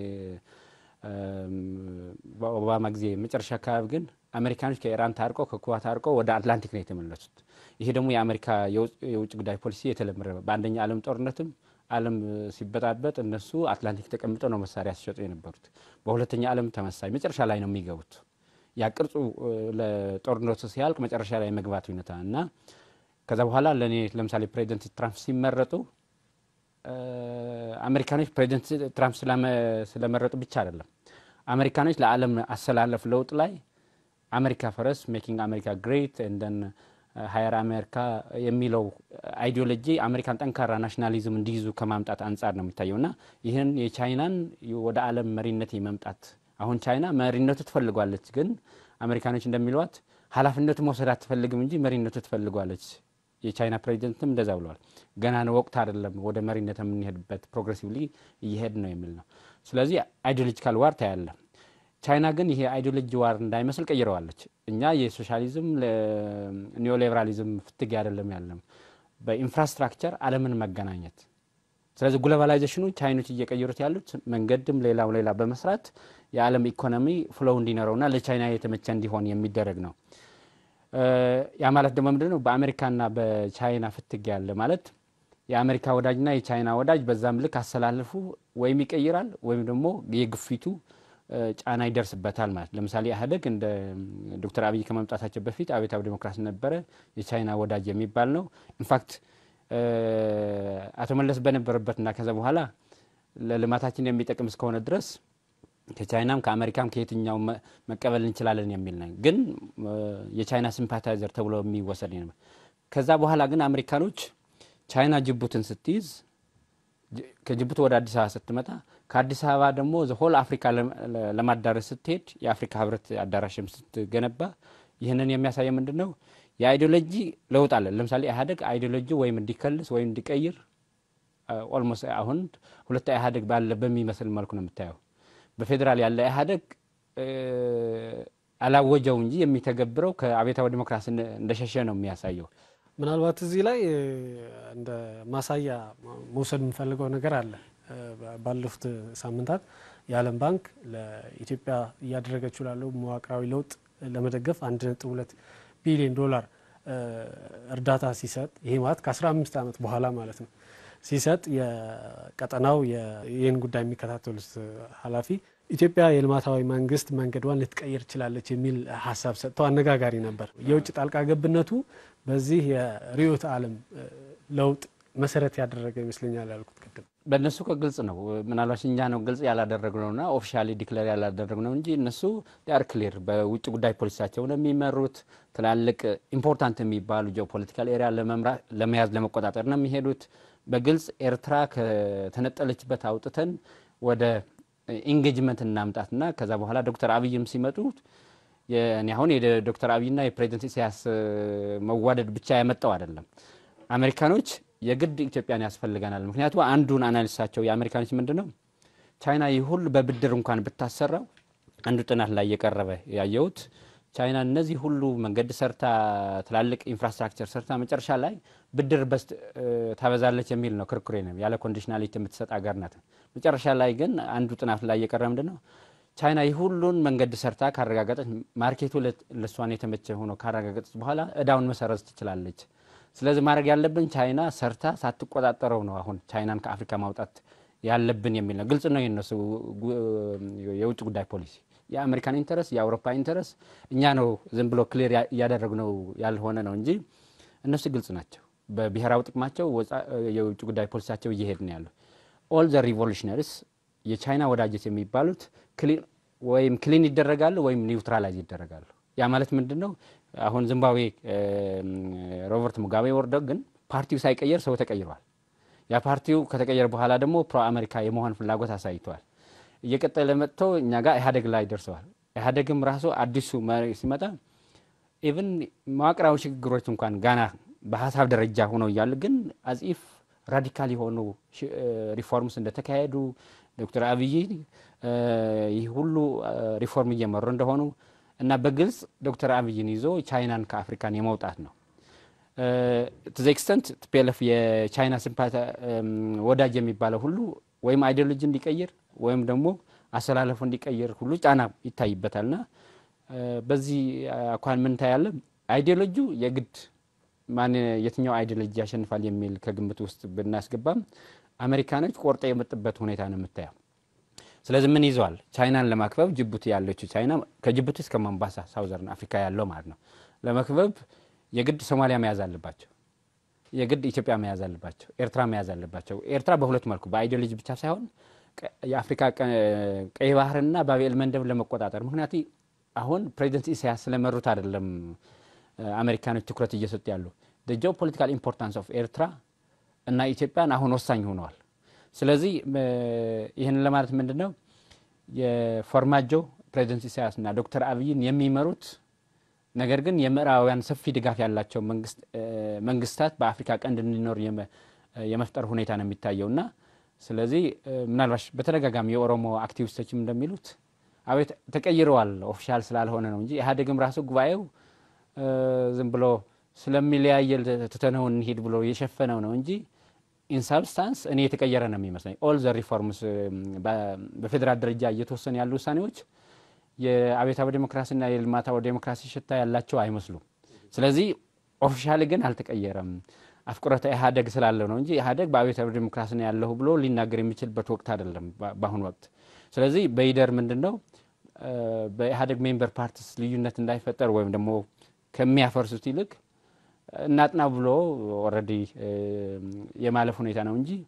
በኦባማ ጊዜ መጨረሻ አካባቢ ግን አሜሪካኖች ከኢራን ታርቀው ከኩባ ታርቀው ወደ አትላንቲክ ነው የተመለሱት። ይሄ ደግሞ የአሜሪካ የውጭ ጉዳይ ፖሊሲ የተለመደ በአንደኛ ዓለም ጦርነትም ዓለም ሲበጣበጥ እነሱ አትላንቲክ ተቀምጠው ነው መሳሪያ ሲሸጡ የነበሩት። በሁለተኛ ዓለም ተመሳይ መጨረሻ ላይ ነው የሚገቡት። ያ ቅርጹ ለጦርነቱ ሲያልቅ መጨረሻ ላይ መግባት ሁኔታ እና ከዛ በኋላ ለእኔ ለምሳሌ ፕሬዚደንት ትራምፕ ሲመረጡ አሜሪካኖች ፕሬዚደንት ትራምፕ ስለመረጡ ብቻ አይደለም። አሜሪካኖች ለዓለም አሰላለፍ ለውጥ ላይ አሜሪካ ፈረስ ሜኪንግ አሜሪካ ግሬት እንደን ሀየር አሜሪካ የሚለው አይዲዮሎጂ አሜሪካን ጠንካራ ናሽናሊዝም እንዲይዙ ከማምጣት አንጻር ነው የሚታየው እና ይህን የቻይናን ወደ ዓለም መሪነት የመምጣት አሁን ቻይና መሪነቱ ትፈልጓለች፣ ግን አሜሪካኖች እንደሚሏት ኃላፊነቱ መውሰድ አትፈልግም እንጂ መሪነቱ ትፈልጓለች። የቻይና ፕሬዚደንትም እንደዛ ብለዋል። ገና ነው ወቅት አይደለም ወደ መሪነት የምንሄድበት ፕሮግሬሲቭሊ እየሄድ ነው የሚል ነው። ስለዚህ አይዲዮሎጂካል ዋር ታያለ። ቻይና ግን ይሄ አይዲዮሎጂ ዋር እንዳይመስል ቀይረዋለች። እኛ የሶሻሊዝም ኒዮሊበራሊዝም ፍትግ አይደለም ያለም በኢንፍራስትራክቸር ዓለምን መገናኘት። ስለዚህ ግሎባላይዜሽኑ ቻይኖች እየቀየሩት ያሉት መንገድም ሌላው ሌላ በመስራት የዓለም ኢኮኖሚ ፍሎው እንዲኖረውና ለቻይና የተመቸ እንዲሆን የሚደረግ ነው። ያ ማለት ደግሞ ምንድን ነው? በአሜሪካና በቻይና ፍትግ ያለ ማለት የአሜሪካ ወዳጅና የቻይና ወዳጅ በዛም ልክ አሰላለፉ ወይም ይቀይራል ወይም ደግሞ የግፊቱ ጫና ይደርስበታል ማለት ለምሳሌ ኢህአዴግ እንደ ዶክተር አብይ ከመምጣታቸው በፊት አብዮታዊ ዴሞክራሲ ነበረ፣ የቻይና ወዳጅ የሚባል ነው። ኢንፋክት አቶ መለስ በነበረበትና ከዛ በኋላ ለልማታችን የሚጠቅም እስከሆነ ድረስ ከቻይናም ከአሜሪካም ከየትኛው መቀበል እንችላለን የሚል ነው። ግን የቻይና ሲምፓታይዘር ተብሎ የሚወሰድ ነው። ከዛ በኋላ ግን አሜሪካኖች ቻይና ጅቡትን ስትይዝ ከጅቡቲ ወደ አዲስ አበባ ስትመጣ ከአዲስ አበባ ደግሞ ዘሆል አፍሪካ ለማዳረስ ስትሄድ የአፍሪካ ህብረት አዳራሽም ስትገነባ ይህንን የሚያሳየ ምንድን ነው? የአይዲዮሎጂ ለውጥ አለ። ለምሳሌ ኢህአዴግ አይዲዮሎጂ ወይም እንዲከልስ ወይም እንዲቀይር ኦልሞስት አሁን ሁለት ኢህአዴግ ባለ በሚመስል መልኩ ነው የምታየው። በፌዴራል ያለ ኢህአዴግ አላወጀው እንጂ የሚተገብረው ከአብዮታዊ ዲሞክራሲ እንደሸሸ ነው የሚያሳየው። ምናልባት እዚህ ላይ እንደ ማሳያ መውሰድ የምፈልገው ነገር አለ። ባለፉት ሳምንታት የዓለም ባንክ ለኢትዮጵያ እያደረገችው ላለው መዋቅራዊ ለውጥ ለመደገፍ አንድ ነጥብ ሁለት ቢሊዮን ዶላር እርዳታ ሲሰጥ ይሄ ማለት ከ15 ዓመት በኋላ ማለት ነው ሲሰጥ የቀጠናው ይህን ጉዳይ የሚከታተሉት ኃላፊ ኢትዮጵያ የልማታዊ መንግስት መንገዷን ልትቀይር ትችላለች የሚል ሀሳብ ሰጥተው አነጋጋሪ ነበር። የውጭ ጣልቃ ገብነቱ በዚህ የርዕዮተ ዓለም ለውጥ መሰረት ያደረገ ይመስለኛል ያልኩት ቅድም በእነሱ ከግልጽ ነው። ምናልባት እኛ ነው ግልጽ ያላደረግነውና ኦፊሻሊ ዲክለር ያላደረግነው እንጂ እነሱ ር ክሊር በውጭ ጉዳይ ፖሊሲያቸው ነው የሚመሩት። ትላልቅ ኢምፖርታንት የሚባሉ ጂኦፖለቲካል ኤሪያ ለመያዝ ለመቆጣጠር ነው የሚሄዱት። በግልጽ ኤርትራ ከተነጠለችበት አውጥተን ወደ ኢንጌጅመንት እናምጣትና ከዛ በኋላ ዶክተር አብይም ሲመጡ እኔ አሁን የዶክተር አብይና የፕሬዚደንት ኢሳያስ መዋደድ ብቻ ያመጣው አይደለም። አሜሪካኖች የግድ ኢትዮጵያን ያስፈልገናል። ምክንያቱም አንዱን አናሊሳቸው የአሜሪካኖች ምንድን ነው ቻይና ይህ ሁሉ በብድር እንኳን ብታሰራው አንዱ ጥናት ላይ የቀረበ ያየሁት ቻይና እነዚህ ሁሉ መንገድ ሰርታ ትላልቅ ኢንፍራስትራክቸር ሰርታ መጨረሻ ላይ ብድር በስ ታበዛለች የሚል ነው ክርክሬ ነው። ያለ ኮንዲሽናሊቲ የምትሰጥ አገር ናት። መጨረሻ ላይ ግን አንዱ ጥናት ላይ የቀረበ ምንድን ነው ቻይና ይህ ሁሉን መንገድ ሰርታ ካረጋገጠች ማርኬቱ ለእሷን የተመቸ ሆኖ ካረጋገጠች በኋላ እዳውን መሰረዝ ትችላለች። ስለዚህ ማድረግ ያለብን ቻይና ሰርታ ሳትቆጣጠረው ነው አሁን ቻይናን ከአፍሪካ ማውጣት ያለብን የሚል ነው። ግልጽ ነው የነሱ የውጭ ጉዳይ ፖሊሲ። የአሜሪካን ኢንተረስ የአውሮፓ ኢንተረስ እኛ ነው ዝም ብሎ ክሊር እያደረግነው ያልሆነ ነው እንጂ እነሱ ግልጽ ናቸው። በብሔራዊ ጥቅማቸው የውጭ ጉዳይ ፖሊሲያቸው እየሄድ ነው ያሉ ኦል ዘ ሪቮሉሽነሪስ የቻይና ወዳጆች የሚባሉት ወይም ክሊን ይደረጋሉ ወይም ኒውትራላይዝ ይደረጋሉ። ያ ማለት ምንድን ነው? አሁን ዚምባብዌ ሮበርት ሙጋቤ ወርደው ግን ፓርቲው ሳይቀየር ሰው ተቀይሯል። ያ ፓርቲው ከተቀየረ በኋላ ደግሞ ፕሮ አሜሪካ የመሆን ፍላጎት አሳይተዋል። እየቀጠለ መጥቶ እኛ ጋር ኢህአዴግ ላይ ደርሰዋል። ኢህአዴግም ራሱ አዲሱ መሪ ሲመጣ ኢቭን መዋቅራዊ ሽግግሮች እንኳን ጋና በሀሳብ ደረጃ ሆነው እያሉ ግን አጽፍ ራዲካል የሆኑ ሪፎርምስ እንደተካሄዱ ዶክተር አብይ ይህ ሁሉ ሪፎርም እየመሩ እንደሆኑ እና በግልጽ ዶክተር አብይን ይዞ ቻይናን ከአፍሪካን የመውጣት ነው ቱ ዘ ኤክስተንት ቲፒኤልኤፍ የቻይና ሲምፓቲ ወዳጅ የሚባለው ሁሉ ወይም አይዲዮሎጂ እንዲቀይር ወይም ደግሞ አሰላለፉ እንዲቀይር ሁሉ ጫና ይታይበታልና በዚህ አኳን ምን ታያለ? አይዲዮሎጂው የግድ ማን የትኛው አይዲዮሎጂ ያሸንፋል የሚል ከግምት ውስጥ ብናስገባም አሜሪካኖች ቆርጠ የመጡበት ሁኔታ ነው የምታየው። ስለዚህ ምን ይዘዋል? ቻይናን ለማክበብ ጅቡቲ ያለችው ቻይና ከጅቡቲ እስከ ሞምባሳ ሳውዘርን አፍሪካ ያለው ማለት ነው ለመክበብ የግድ ሶማሊያ መያዝ አለባቸው። የግድ ኢትዮጵያ መያዝ አለባቸው። ኤርትራ መያዝ አለባቸው። ኤርትራ በሁለት መልኩ በአይዲዮሎጂ ብቻ ሳይሆን የአፍሪካ ቀይ ባህርና ባቤል መንደብ ለመቆጣጠር ምክንያቱ አሁን ፕሬዚደንት ኢሳያስ ስለመሩት አይደለም አሜሪካኖች ትኩረት እየሰጡ ያሉ ጂኦ ፖለቲካል ኢምፖርታንስ ኦፍ ኤርትራ እና ኢትዮጵያን አሁን ወሳኝ ሆነዋል። ስለዚህ ይህን ለማለት ምንድን ነው የፎርማጆ ፕሬዚደንት ኢሳያስ እና ዶክተር አብይን የሚመሩት ነገር ግን የምዕራባውያን ሰፊ ድጋፍ ያላቸው መንግስታት በአፍሪካ ቀንድ እንዲኖር የመፍጠር ሁኔታ ነው የሚታየው እና ስለዚህ ምናልባሽ በተደጋጋሚ የኦሮሞ አክቲቪስቶችም እንደሚሉት አቤት ተቀይረዋል ኦፊሻል ስላልሆነ ነው እንጂ ኢህአዴግም ራሱ ጉባኤው ዝም ብሎ ስለሚለያየል ትተነው እንሂድ ብሎ የሸፈነው ነው እንጂ ኢንሳብስታንስ እኔ የተቀየረ ነው የሚመስለኝ። ኦል ዘ ሪፎርምስ በፌዴራል ደረጃ እየተወሰኑ ያሉ ውሳኔዎች የአብዮታዊ ዴሞክራሲና የልማታዊ ዴሞክራሲ ሽታ ያላቸው አይመስሉም። ስለዚህ ኦፊሻሊ ግን አልተቀየረም። አፍቁረተ ኢህአዴግ ስላለው ነው እንጂ ኢህአዴግ በአብዮታዊ ዴሞክራሲ ነው ያለሁ ብሎ ሊናገር የሚችልበት ወቅት አይደለም በአሁኑ ወቅት። ስለዚህ በይደር ምንድን ነው በኢህአዴግ ሜምበር ፓርቲስ ልዩነት እንዳይፈጠር ወይም ደግሞ ከሚያፈርሱት ይልቅ እናጥና ብሎ ኦልሬዲ የማለፍ ሁኔታ ነው እንጂ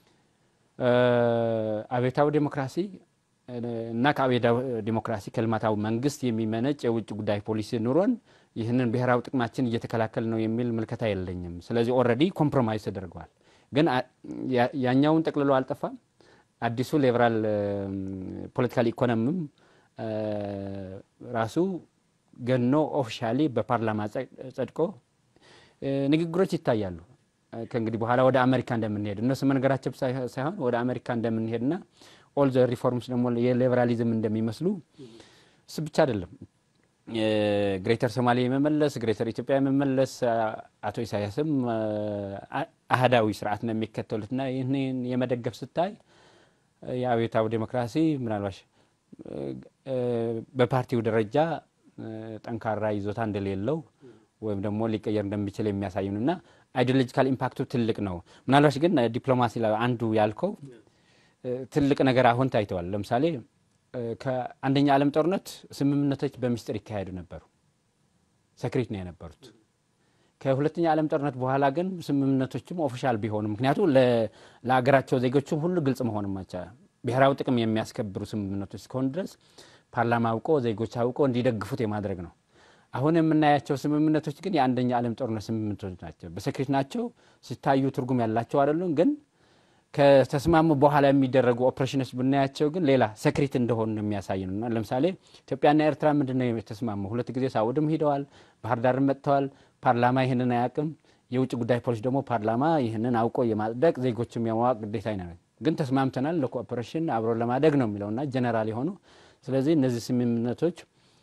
አብዮታዊ ዴሞክራሲ እና ከአብዮታዊ ዴሞክራሲ ከልማታዊ መንግስት የሚመነጭ የውጭ ጉዳይ ፖሊሲ ኑሮን ይህንን ብሔራዊ ጥቅማችን እየተከላከል ነው የሚል ምልከታ የለኝም። ስለዚህ ኦልሬዲ ኮምፕሮማይዝ ተደርገዋል። ግን ያኛውን ጠቅልሎ አልጠፋም። አዲሱ ሊበራል ፖለቲካል ኢኮኖሚም ራሱ ገኖ ኦፊሻሊ በፓርላማ ጸድቆ ንግግሮች ይታያሉ። ከእንግዲህ በኋላ ወደ አሜሪካ እንደምንሄድ እነሱ መንገዳቸው ሳይሆን ወደ አሜሪካ እንደምንሄድና ኦል ዘ ሪፎርምስ ደግሞ የሊበራሊዝም እንደሚመስሉ እሱ ብቻ አይደለም። ግሬተር ሶማሌ የመመለስ ግሬተር ኢትዮጵያ የመመለስ አቶ ኢሳያስም አህዳዊ ስርዓት ነው የሚከተሉትና ይህንን የመደገፍ ስታይ የአብዮታዊ ዴሞክራሲ ምናልባሽ በፓርቲው ደረጃ ጠንካራ ይዞታ እንደሌለው ወይም ደግሞ ሊቀየር እንደሚችል የሚያሳዩን እና አይዲዮሎጂካል ኢምፓክቱ ትልቅ ነው። ምናልባሽ ግን ዲፕሎማሲ ላይ አንዱ ያልከው ትልቅ ነገር አሁን ታይተዋል። ለምሳሌ ከአንደኛ ዓለም ጦርነት ስምምነቶች በሚስጥር ይካሄዱ ነበሩ፣ ሰክሪት ነው የነበሩት። ከሁለተኛ ዓለም ጦርነት በኋላ ግን ስምምነቶችም ኦፊሻል ቢሆኑ ምክንያቱ ለሀገራቸው ዜጎችም ሁሉ ግልጽ መሆን ማቻ ብሔራዊ ጥቅም የሚያስከብሩ ስምምነቶች እስከሆኑ ድረስ ፓርላማ አውቆ ዜጎች አውቆ እንዲደግፉት የማድረግ ነው። አሁን የምናያቸው ስምምነቶች ግን የአንደኛ ዓለም ጦርነት ስምምነቶች ናቸው። በሰክሬት ናቸው፣ ሲታዩ ትርጉም ያላቸው አይደሉም። ግን ከተስማሙ በኋላ የሚደረጉ ኦፕሬሽኖች ብናያቸው ግን ሌላ ሰክሬት እንደሆኑ የሚያሳይ ነው እና ለምሳሌ ኢትዮጵያና ኤርትራ ምንድን ነው የተስማሙ? ሁለት ጊዜ ሳውድም ሂደዋል፣ ባህር ዳርም መጥተዋል። ፓርላማ ይህንን አያውቅም። የውጭ ጉዳይ ፖሊሲ ደግሞ ፓርላማ ይህንን አውቆ የማጽደቅ ዜጎችም የማዋቅ ግዴታ ነው። ግን ተስማምተናል ለኮኦፐሬሽን አብሮ ለማደግ ነው የሚለውና ጀነራል የሆኑ ስለዚህ እነዚህ ስምምነቶች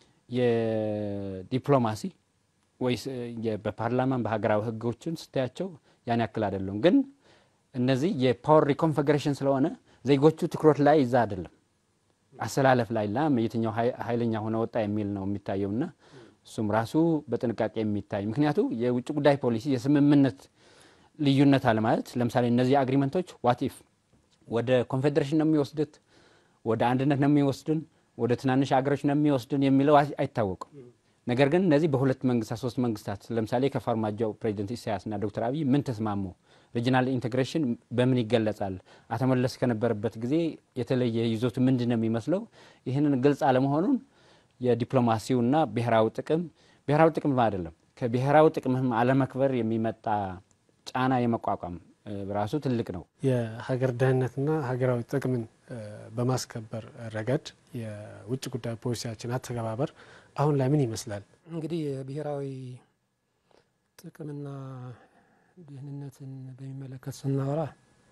የዲፕሎማሲ ወይስ በፓርላማን በሀገራዊ ሕጎችን ስታያቸው ያን ያክል አይደሉም። ግን እነዚህ የፓወር ሪኮንፌግሬሽን ስለሆነ ዜጎቹ ትኩረት ላይ ይዛ አይደለም አሰላለፍ ላይ ላ የትኛው ኃይለኛ ሆነ ወጣ የሚል ነው የሚታየውና እሱም ራሱ በጥንቃቄ የሚታይ ምክንያቱ የውጭ ጉዳይ ፖሊሲ የስምምነት ልዩነት አለ ማለት ለምሳሌ እነዚህ አግሪመንቶች ዋትኢፍ ወደ ኮንፌዴሬሽን ነው የሚወስዱት፣ ወደ አንድነት ነው የሚወስድን፣ ወደ ትናንሽ ሀገሮች ነው የሚወስድን የሚለው አይታወቅም። ነገር ግን እነዚህ በሁለት መንግስታት ሶስት መንግስታት ለምሳሌ ከፋርማጆ ፕሬዚደንት ኢሳያስና ዶክተር አብይ ምን ተስማሙ? ሪጂናል ኢንቴግሬሽን በምን ይገለጻል? አቶ መለስ ከነበረበት ጊዜ የተለየ ይዞቱ ምንድን ነው የሚመስለው? ይህንን ግልጽ አለመሆኑን የዲፕሎማሲውና ብሔራዊ ጥቅም ብሔራዊ ጥቅም አይደለም ከብሔራዊ ጥቅምህም አለመክበር የሚመጣ ጫና የመቋቋም ራሱ ትልቅ ነው። የሀገር ደህንነትና ሀገራዊ ጥቅምን በማስከበር ረገድ የውጭ ጉዳይ ፖሊሲያችን አተገባበር አሁን ላይ ምን ይመስላል? እንግዲህ የብሔራዊ ጥቅምና ደህንነትን በሚመለከት ስናወራ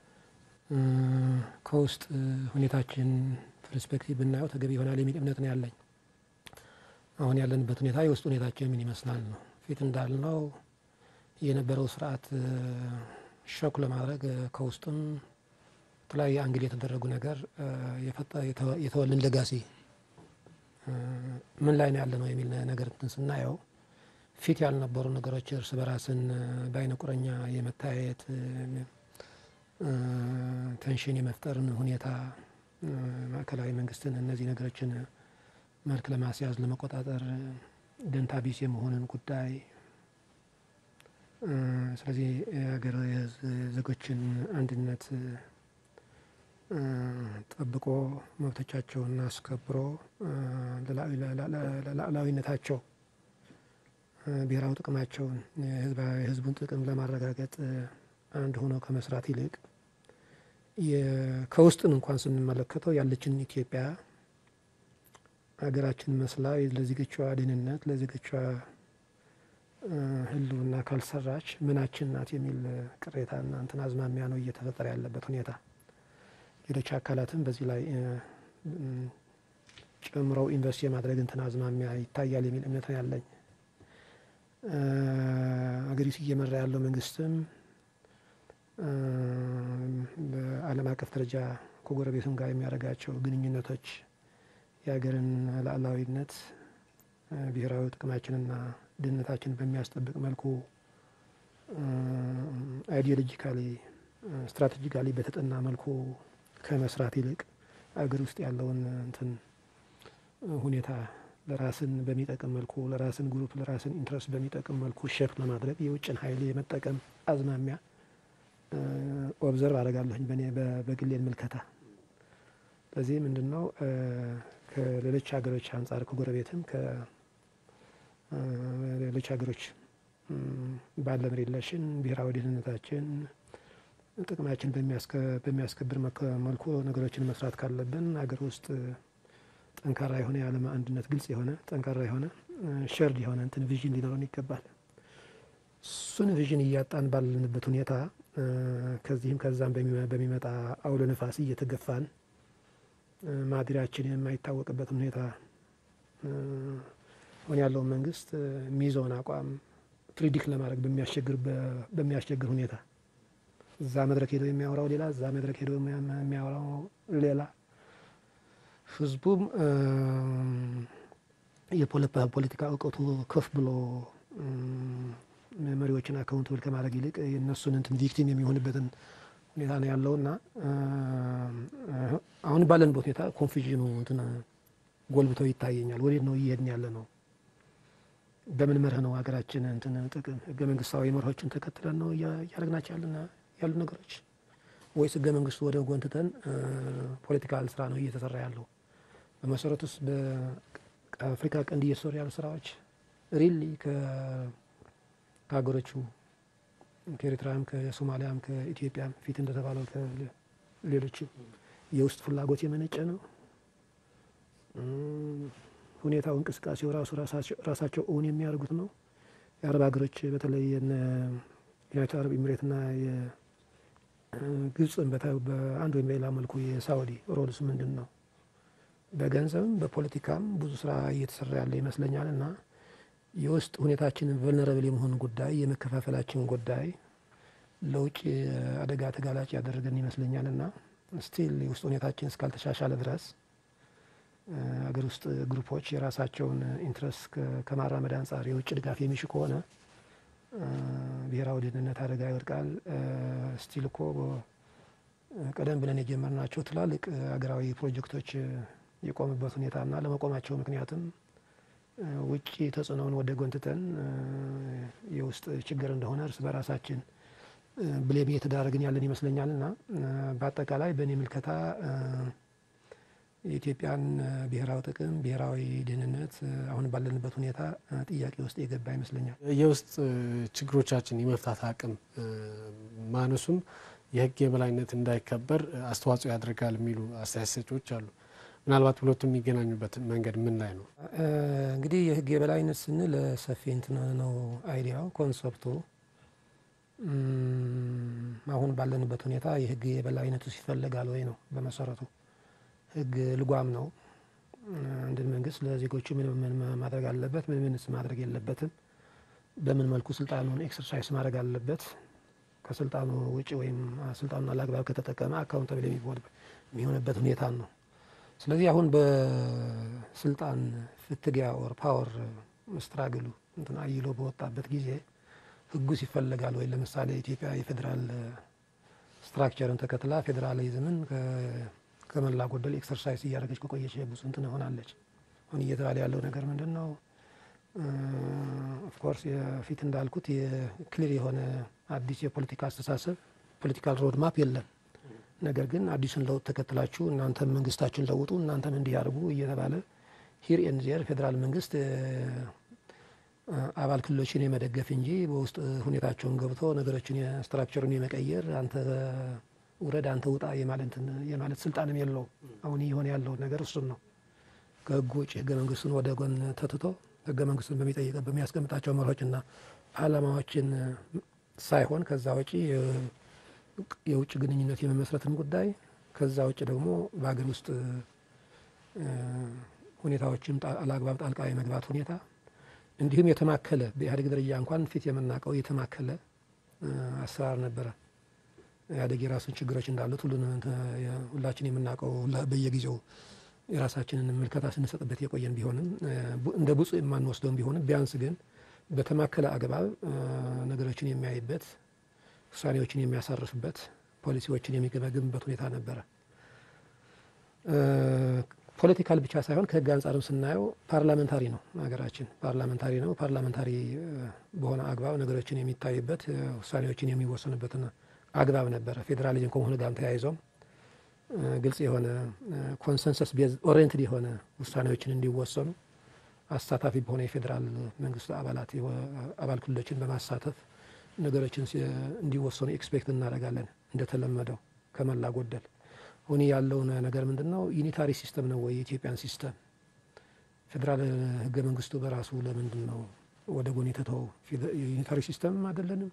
ከውስጥ ሁኔታችን ፐርስፔክቲቭ ብናየው ተገቢ ይሆናል የሚል እምነት ነው ያለኝ። አሁን ያለንበት ሁኔታ የውስጥ ሁኔታችን ምን ይመስላል ነው። ፊት እንዳልነው የነበረው ስርዓት ሾክ ለማድረግ ከውስጥም የተለያየ አንግል የተደረጉ ነገር የተወልን ለጋሲ ምን ላይ ነው ያለ ነው የሚል ነገር እንትን ስናየው ፊት ያልነበሩ ነገሮች እርስ በራስን በአይነ ቁረኛ የመታየት ቴንሽን የመፍጠርን ሁኔታ ማዕከላዊ መንግስትን እነዚህ ነገሮችን መልክ ለማስያዝ ለመቆጣጠር ደንታ ቢስ የመሆንን ጉዳይ ስለዚህ የሀገር ዜጎችን አንድነት ጠብቆ መብቶቻቸውን አስከብሮ ለሉዓላዊነታቸው ብሔራዊ ጥቅማቸውን የሕዝቡን ጥቅም ለማረጋገጥ አንድ ሆነው ከመስራት ይልቅ ከውስጥን እንኳን ስንመለከተው ያለችን ኢትዮጵያ ሀገራችን መስላ ለዜጎቿ ደህንነት ለዜጎቿ ህልውና ካልሰራች ምናችን ናት የሚል ቅሬታና እንትን አዝማሚያ ነው እየተፈጠረ ያለበት ሁኔታ። ሌሎች አካላትም በዚህ ላይ ጨምረው ኢንቨስት የማድረግ እንትን አዝማሚያ ይታያል የሚል እምነት ነው ያለኝ። አገሪቱ እየመራ ያለው መንግስትም በዓለም አቀፍ ደረጃ ከጎረቤቱም ጋር የሚያደርጋቸው ግንኙነቶች የሀገርን ሉዓላዊነት ብሔራዊ ጥቅማችንና ደህንነታችን በሚያስጠብቅ መልኩ አይዲዮሎጂካሊ ስትራቴጂካሊ በተጠና መልኩ ከመስራት ይልቅ አገር ውስጥ ያለውን እንትን ሁኔታ ለራስን በሚጠቅም መልኩ ለራስን ግሩፕ ለራስን ኢንትረስት በሚጠቅም መልኩ ሼፕ ለማድረግ የውጭን ኃይል የመጠቀም አዝማሚያ ኦብዘርቭ አደርጋለሁኝ በእኔ በግሌን ምልከታ። ስለዚህ ምንድን ነው ከሌሎች ሀገሮች አንጻር ከጎረቤትም ከሌሎች ሀገሮች ባለን ሪሌሽን ብሔራዊ ደህንነታችን ጥቅማችን በሚያስከብር መልኩ ነገሮችን መስራት ካለብን ሀገር ውስጥ ጠንካራ የሆነ የዓለም አንድነት ግልጽ የሆነ ጠንካራ የሆነ ሸርድ የሆነ እንትን ቪዥን ሊኖረን ይገባል። እሱን ቪዥን እያጣን ባለንበት ሁኔታ ከዚህም ከዛም በሚመጣ አውሎ ነፋስ እየተገፋን ማድሪያችን የማይታወቅበትን ሁኔታ አሁን ያለውን መንግስት የሚይዘውን አቋም ፕሪዲክት ለማድረግ በሚያስቸግር ሁኔታ እዛ መድረክ ሄደው የሚያወራው ሌላ፣ እዛ መድረክ ሄደው የሚያወራው ሌላ፣ ህዝቡም የፖለቲካ እውቀቱ ከፍ ብሎ መሪዎችን አካውንትብል ከማድረግ ይልቅ የእነሱን እንትን ቪክቲም የሚሆንበትን ሁኔታ ነው ያለው እና አሁን ባለንበት ሁኔታ ኮንፊዥኑ እንትን ጎልብተው ይታየኛል። ወዴት ነው እየሄድን ያለ ነው? በምን መርህ ነው ሀገራችን እንትን ጥቅም ህገ መንግስታዊ መርሆችን ተከትለን ነው እያደረግናቸው ያሉ ነገሮች ወይስ ህገ መንግስቱ ወደ ጎን ትተን ፖለቲካል ስራ ነው እየተሰራ ያለው? በመሰረቱስ በአፍሪካ ቀንድ እየተሰሩ ያሉ ስራዎች ሪሊ ከሀገሮቹ ከኤርትራም ከሶማሊያም ከኢትዮጵያም ፊት እንደተባለው ከሌሎችም የውስጥ ፍላጎት የመነጨ ነው። ሁኔታው እንቅስቃሴው ራሱ ራሳቸው እውን የሚያደርጉት ነው። የአረብ ሀገሮች በተለይ ዩናይትድ አረብ ኤሚሬትና ግብፅን በአንድ ወይም በሌላ መልኩ የሳውዲ ሮልስ ምንድን ነው? በገንዘብም በፖለቲካም ብዙ ስራ እየተሰራ ያለ ይመስለኛል እና የውስጥ ሁኔታችንን ቨልነረብል የመሆን ጉዳይ የመከፋፈላችን ጉዳይ ለውጭ አደጋ ተጋላጭ ያደረገን ይመስለኛል እና ስቲል የውስጥ ሁኔታችን እስካልተሻሻለ ድረስ አገር ውስጥ ግሩፖች የራሳቸውን ኢንትረስት ከማራመድ አንጻር የውጭ ድጋፍ የሚሹ ከሆነ ብሔራዊ ደህንነት አደጋ ይወድቃል። ስቲል እኮ ቀደም ብለን የጀመርናቸው ትላልቅ አገራዊ ፕሮጀክቶች የቆሙበት ሁኔታና ለመቆማቸው ምክንያትም ውጭ ተጽዕኖውን ወደ ጎን ትተን የውስጥ ችግር እንደሆነ እርስ በራሳችን ብሌም እየተዳረግን ያለን ይመስለኛል እና በአጠቃላይ በእኔ ምልከታ የኢትዮጵያን ብሔራዊ ጥቅም፣ ብሔራዊ ደህንነት አሁን ባለንበት ሁኔታ ጥያቄ ውስጥ የገባ ይመስለኛል። የውስጥ ችግሮቻችን የመፍታት አቅም ማነሱም የሕግ የበላይነት እንዳይከበር አስተዋጽኦ ያደርጋል የሚሉ አስተያየት ሰጪዎች አሉ። ምናልባት ሁለቱ የሚገናኙበት መንገድ ምን ላይ ነው? እንግዲህ የሕግ የበላይነት ስንል ሰፊ እንትን ነው አይዲያው ኮንሰፕቱ። አሁን ባለንበት ሁኔታ የሕግ የበላይነቱ ይፈለጋል ወይ ነው በመሰረቱ ህግ ልጓም ነው። አንድን መንግስት ለዜጎቹ ምን ምን ማድረግ አለበት፣ ምን ምንስ ማድረግ የለበትም፣ በምን መልኩ ስልጣኑን ኤክሰርሳይዝ ማድረግ አለበት፣ ከስልጣኑ ውጭ ወይም ስልጣኑን አላግባብ ከተጠቀመ አካውንታብል የሚሆንበት ሁኔታ ነው። ስለዚህ አሁን በስልጣን ፍትጊያ ኦር ፓወር ስትራግሉ እንትን አይሎ በወጣበት ጊዜ ህጉስ ይፈለጋል ወይ? ለምሳሌ ኢትዮጵያ የፌዴራል ስትራክቸርን ተከትላ ፌዴራሊዝምን ከመላ ጎደል ኤክሰርሳይዝ እያደረገች ከቆየች ብዙ እንትን ሆናለች። አሁን እየተባለ ያለው ነገር ምንድን ነው? ኦፍኮርስ የፊት እንዳልኩት የክሊር የሆነ አዲስ የፖለቲካ አስተሳሰብ ፖለቲካል ሮድ ማፕ የለም። ነገር ግን አዲሱን ለውጥ ተከትላችሁ እናንተም መንግስታችሁን ለውጡ፣ እናንተም እንዲያደርጉ እየተባለ ሂር ኤንድ ዜር ፌዴራል መንግስት አባል ክልሎችን የመደገፍ እንጂ በውስጥ ሁኔታቸውን ገብቶ ነገሮችን ስትራክቸሩን የመቀየር አንተ ውረድ አንተ ውጣ የማለት ስልጣንም የለው። አሁን እየሆነ ያለው ነገር እሱም ነው። ከህጉ ውጭ ህገ መንግስቱን ወደ ጎን ተትቶ ህገ መንግስቱን በሚጠይቀ በሚያስቀምጣቸው መርሆችና አላማዎችን ሳይሆን ከዛ ውጭ የውጭ ግንኙነት የመመስረትን ጉዳይ ከዛ ውጭ ደግሞ በሀገር ውስጥ ሁኔታዎችም አላግባብ ጣልቃ የመግባት ሁኔታ እንዲሁም የተማከለ በኢህአዴግ ደረጃ እንኳን ፊት የምናውቀው የተማከለ አሰራር ነበረ። ኢህአዴግ የራሱን ችግሮች እንዳሉት ሁሉን ሁላችን የምናውቀው በየጊዜው የራሳችንን ምልከታ ስንሰጥበት የቆየን ቢሆንም እንደ ብፁዕ የማንወስደውም ቢሆንም ቢያንስ ግን በተማከለ አግባብ ነገሮችን የሚያይበት ውሳኔዎችን የሚያሳርፍበት ፖሊሲዎችን የሚገመግምበት ሁኔታ ነበረ። ፖለቲካል ብቻ ሳይሆን ከህግ አንጻርም ስናየው ፓርላመንታሪ ነው ሀገራችን፣ ፓርላመንታሪ ነው። ፓርላመንታሪ በሆነ አግባብ ነገሮችን የሚታይበት ውሳኔዎችን የሚወሰኑበትን አግባብ ነበረ። ፌዴራሊዝም ከመሆኑ ጋርም ተያይዞም ግልጽ የሆነ ኮንሰንሰስ ቤዝ ኦሪየንትድ የሆነ ውሳኔዎችን እንዲወሰኑ አሳታፊ በሆነ የፌዴራል መንግስቱ አባላት አባል ክልሎችን በማሳተፍ ነገሮችን እንዲወሰኑ ኤክስፔክት እናደርጋለን። እንደተለመደው ከመላ ጎደል አሁን ያለውን ነገር ምንድን ነው? ዩኒታሪ ሲስተም ነው ወይ የኢትዮጵያን ሲስተም? ፌዴራል ህገ መንግስቱ በራሱ ለምንድን ነው ወደ ጎን የተተው ዩኒታሪ ሲስተምም አይደለንም።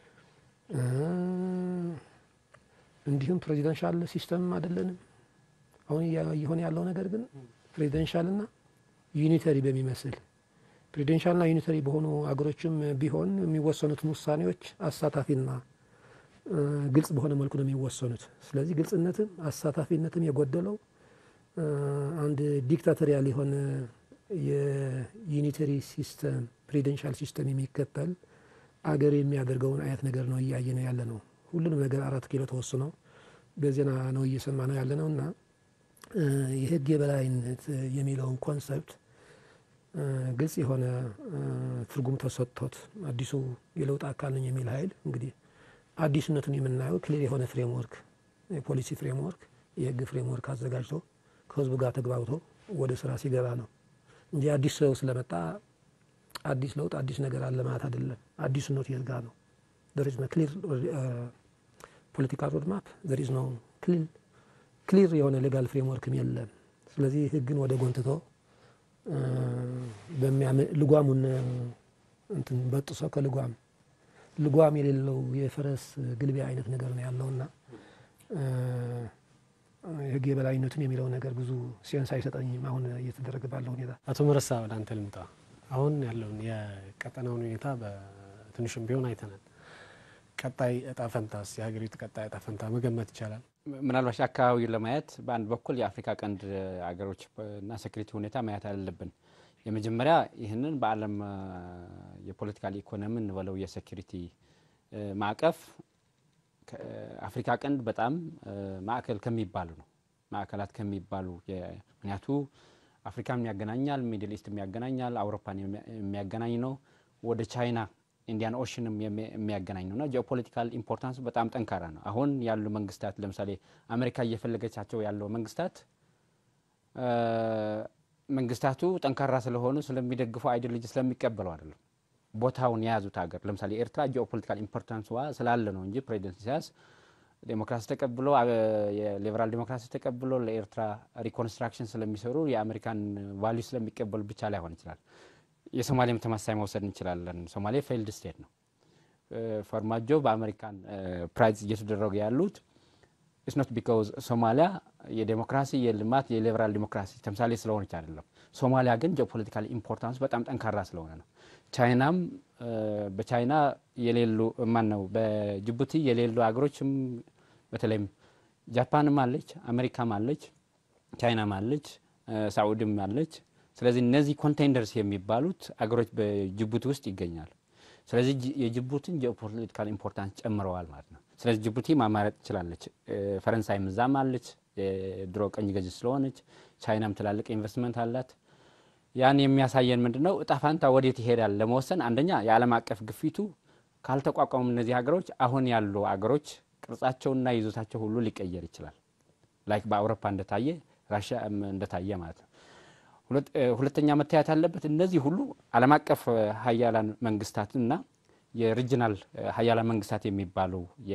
እንዲሁም ፕሬዚደንሻል ሲስተምም አይደለንም። አሁን እየሆነ ያለው ነገር ግን ፕሬዚደንሻልና ዩኒተሪ በሚመስል ፕሬዚደንሻልና ዩኒተሪ በሆኑ አገሮችም ቢሆን የሚወሰኑትን ውሳኔዎች አሳታፊና ግልጽ በሆነ መልኩ ነው የሚወሰኑት። ስለዚህ ግልጽነትም አሳታፊነትም የጎደለው አንድ ዲክታቶሪያል የሆነ የዩኒተሪ ሲስተም ፕሬዚደንሻል ሲስተም የሚከተል አገር የሚያደርገውን አይነት ነገር ነው እያየ ነው ያለ ነው። ሁሉንም ነገር አራት ኪሎ ተወስነው በዜና ነው እየሰማ ነው ያለ ነው እና የህግ የበላይነት የሚለውን ኮንሰፕት ግልጽ የሆነ ትርጉም ተሰጥቶት አዲሱ የለውጥ አካል ነኝ የሚል ኃይል እንግዲህ አዲስነቱን የምናየው ክሊር የሆነ ፍሬምወርክ የፖሊሲ ፍሬምወርክ የህግ ፍሬምወርክ አዘጋጅቶ ከህዝቡ ጋር ተግባብቶ ወደ ስራ ሲገባ ነው እንጂ አዲስ ሰው ስለመጣ አዲስ ለውጥ አዲስ ነገር አለ ማለት አይደለም። አዲስነቱ የት ጋር ነው? there is no clear ፖለቲካል ሮድማፕ there is no ክሊር የሆነ ሌጋል ፍሬምወርክም የለም። ስለዚህ ህግን ወደ ጎንትቶ ልጓሙን እንትን በጥሶ ከልጓም ልጓም የሌለው የፈረስ ግልቢያ አይነት ነገር ነው ያለውና የህግ የበላይነቱን የሚለው ነገር ብዙ ሴንስ አይሰጠኝም። አሁን እየተደረገ ባለው ሁኔታ አቶ መረሳ ወደ አንተ ልምጣ። አሁን ያለውን የቀጠናውን ሁኔታ በትንሹም ቢሆን አይተናል። ቀጣይ እጣ ፈንታስ የሀገሪቱ ቀጣይ እጣ ፈንታ መገመት ይቻላል? ምናልባት አካባቢውን ለማየት በአንድ በኩል የአፍሪካ ቀንድ አገሮች እና ሴኩሪቲ ሁኔታ ማየት አለብን። የመጀመሪያ ይህንን በዓለም የፖለቲካል ኢኮኖሚ እንበለው የሴኩሪቲ ማዕቀፍ አፍሪካ ቀንድ በጣም ማዕከል ከሚባሉ ነው ማዕከላት ከሚባሉ ምክንያቱ አፍሪካን ያገናኛል፣ ሚድል ኢስት ያገናኛል፣ አውሮፓን የሚያገናኝ ነው። ወደ ቻይና ኢንዲያን ኦሽንም የሚያገናኝ ነው እና ጂኦፖለቲካል ኢምፖርታንሱ በጣም ጠንካራ ነው። አሁን ያሉ መንግስታት ለምሳሌ አሜሪካ እየፈለገቻቸው ያለው መንግስታት መንግስታቱ ጠንካራ ስለሆኑ ስለሚደግፉ አይዲዮሎጂ ስለሚቀበለው አይደለም ቦታውን የያዙት ሀገር ለምሳሌ ኤርትራ ጂኦፖለቲካል ኢምፖርታንስ ዋ ስላለ ነው እንጂ ፕሬዚደንት ኢሳያስ ዴሞክራሲ ተቀብሎ የሊበራል ዴሞክራሲ ተቀብሎ ለኤርትራ ሪኮንስትራክሽን ስለሚሰሩ የአሜሪካን ቫሊዩ ስለሚቀበሉ ብቻ ላይሆን ይችላል። የሶማሌም ተመሳሳይ መውሰድ እንችላለን። ሶማሌ ፌይልድ ስቴት ነው። ፈርማጆ በአሜሪካን ፕራይዝ እየተደረጉ ያሉት ኢትስ ኖት ቢካውዝ ሶማሊያ የዴሞክራሲ የልማት የሊበራል ዴሞክራሲ ተምሳሌ ስለሆነች አይደለም። ሶማሊያ ግን ጂኦፖለቲካል ኢምፖርታንስ በጣም ጠንካራ ስለሆነ ነው። ቻይናም በቻይና የሌሉ ማን ነው በጅቡቲ የሌሉ ሀገሮችም በተለይም ጃፓንም አለች፣ አሜሪካም አለች፣ ቻይናም አለች፣ ሳዑድም አለች። ስለዚህ እነዚህ ኮንቴንደርስ የሚባሉት አገሮች በጅቡቲ ውስጥ ይገኛሉ። ስለዚህ የጅቡቲን ጂኦፖለቲካል ኢምፖርታንስ ጨምረዋል ማለት ነው። ስለዚህ ጅቡቲ ማማረጥ ትችላለች። ፈረንሳይ ምዛም አለች፣ ድሮ ቀኝ ገዥ ስለሆነች። ቻይናም ትላልቅ ኢንቨስትመንት አላት። ያን የሚያሳየን ምንድን ነው? እጣ ፋንታ ወዴት ይሄዳል ለመወሰን አንደኛ የዓለም አቀፍ ግፊቱ ካልተቋቋሙ እነዚህ ሀገሮች አሁን ያሉ ሀገሮች ቅርጻቸውና ይዞታቸው ሁሉ ሊቀየር ይችላል። ላይክ በአውሮፓ እንደታየ ራሽያ እንደታየ ማለት ነው። ሁለተኛ መታየት ያለበት እነዚህ ሁሉ ዓለም አቀፍ ሀያላን መንግስታትና የሪጅናል ሀያላን መንግስታት የሚባሉ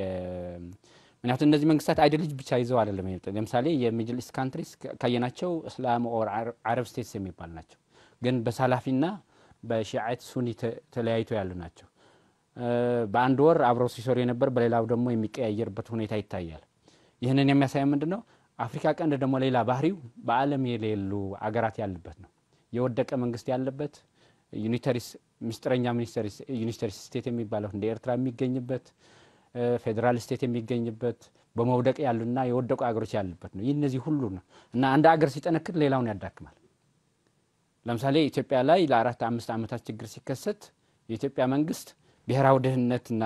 ምክንያቱም እነዚህ መንግስታት አይዲዮሎጂ ብቻ ይዘው አይደለም። ለምሳሌ የሚድል ኢስት ካንትሪስ ካየናቸው እስላም ኦር አረብ ስቴትስ የሚባሉ ናቸው፣ ግን በሳላፊና በሺዓት ሱኒ ተለያይቶ ያሉ ናቸው። በአንድ ወር አብረው ሲሰሩ የነበር በሌላው ደግሞ የሚቀያየርበት ሁኔታ ይታያል። ይህንን የሚያሳይ ምንድን ነው? አፍሪካ ቀንድ ደግሞ ሌላ ባህሪው በዓለም የሌሉ አገራት ያለበት ነው። የወደቀ መንግስት ያለበት ዩኒተሪስ ምስጢረኛ ዩኒተሪ ስቴት የሚባለው እንደ ኤርትራ የሚገኝበት ፌዴራል ስቴት የሚገኝበት በመውደቅ ያሉና የወደቁ አገሮች ያሉበት ነው። ይህ እነዚህ ሁሉ ነው እና አንድ አገር ሲጠነክር ሌላውን ያዳክማል። ለምሳሌ ኢትዮጵያ ላይ ለአራት አምስት ዓመታት ችግር ሲከሰት የኢትዮጵያ መንግስት ብሔራዊ ድህነትና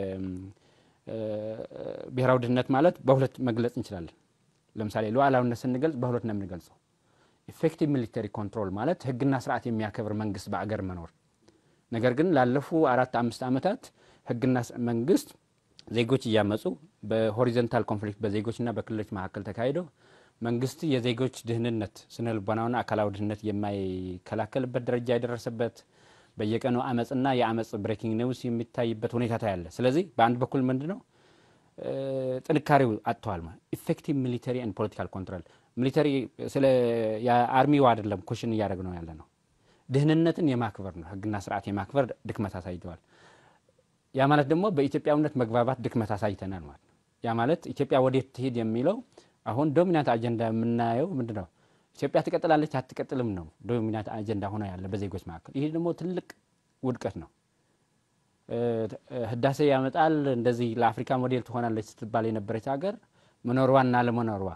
ብሔራዊ ድህነት ማለት በሁለት መግለጽ እንችላለን። ለምሳሌ ሉዓላዊነት ስንገልጽ በሁለት ነው የምንገልጸው። ኢፌክቲቭ ሚሊተሪ ኮንትሮል ማለት ህግና ስርዓት የሚያከብር መንግስት በአገር መኖር። ነገር ግን ላለፉ አራት አምስት ዓመታት ህግና መንግስት ዜጎች እያመፁ በሆሪዞንታል ኮንፍሊክት በዜጎችና በክልሎች መካከል ተካሂደው መንግስት የዜጎች ድህንነት ስነ ልቦናዊና አካላዊ ድህንነት የማይከላከልበት ደረጃ የደረሰበት በየቀኑ አመፅና የአመፅ ብሬኪንግ ኒውስ የሚታይበት ሁኔታ ታያለ። ስለዚህ በአንድ በኩል ምንድ ነው ጥንካሬው አጥተዋል። ማለት ኢፌክቲቭ ሚሊተሪ ኤንድ ፖለቲካል ኮንትሮል ሚሊተሪ ስለ የአርሚው አይደለም ኮሽን እያደረግ ነው ያለ ነው ድህንነትን የማክበር ነው። ህግና ስርዓት የማክበር ድክመት አሳይተዋል። ያ ማለት ደግሞ በኢትዮጵያዊነት መግባባት ድክመት አሳይተናል ማለት ነው። ያ ማለት ኢትዮጵያ ወዴት ትሄድ የሚለው አሁን ዶሚናንት አጀንዳ የምናየው ምንድን ነው? ኢትዮጵያ ትቀጥላለች አትቀጥልም ነው ዶሚናንት አጀንዳ ሆኖ ያለ በዜጎች መካከል። ይህ ደግሞ ትልቅ ውድቀት ነው። ህዳሴ ያመጣል እንደዚህ ለአፍሪካ ሞዴል ትሆናለች ስትባል የነበረች ሀገር መኖሯና ለመኖሯ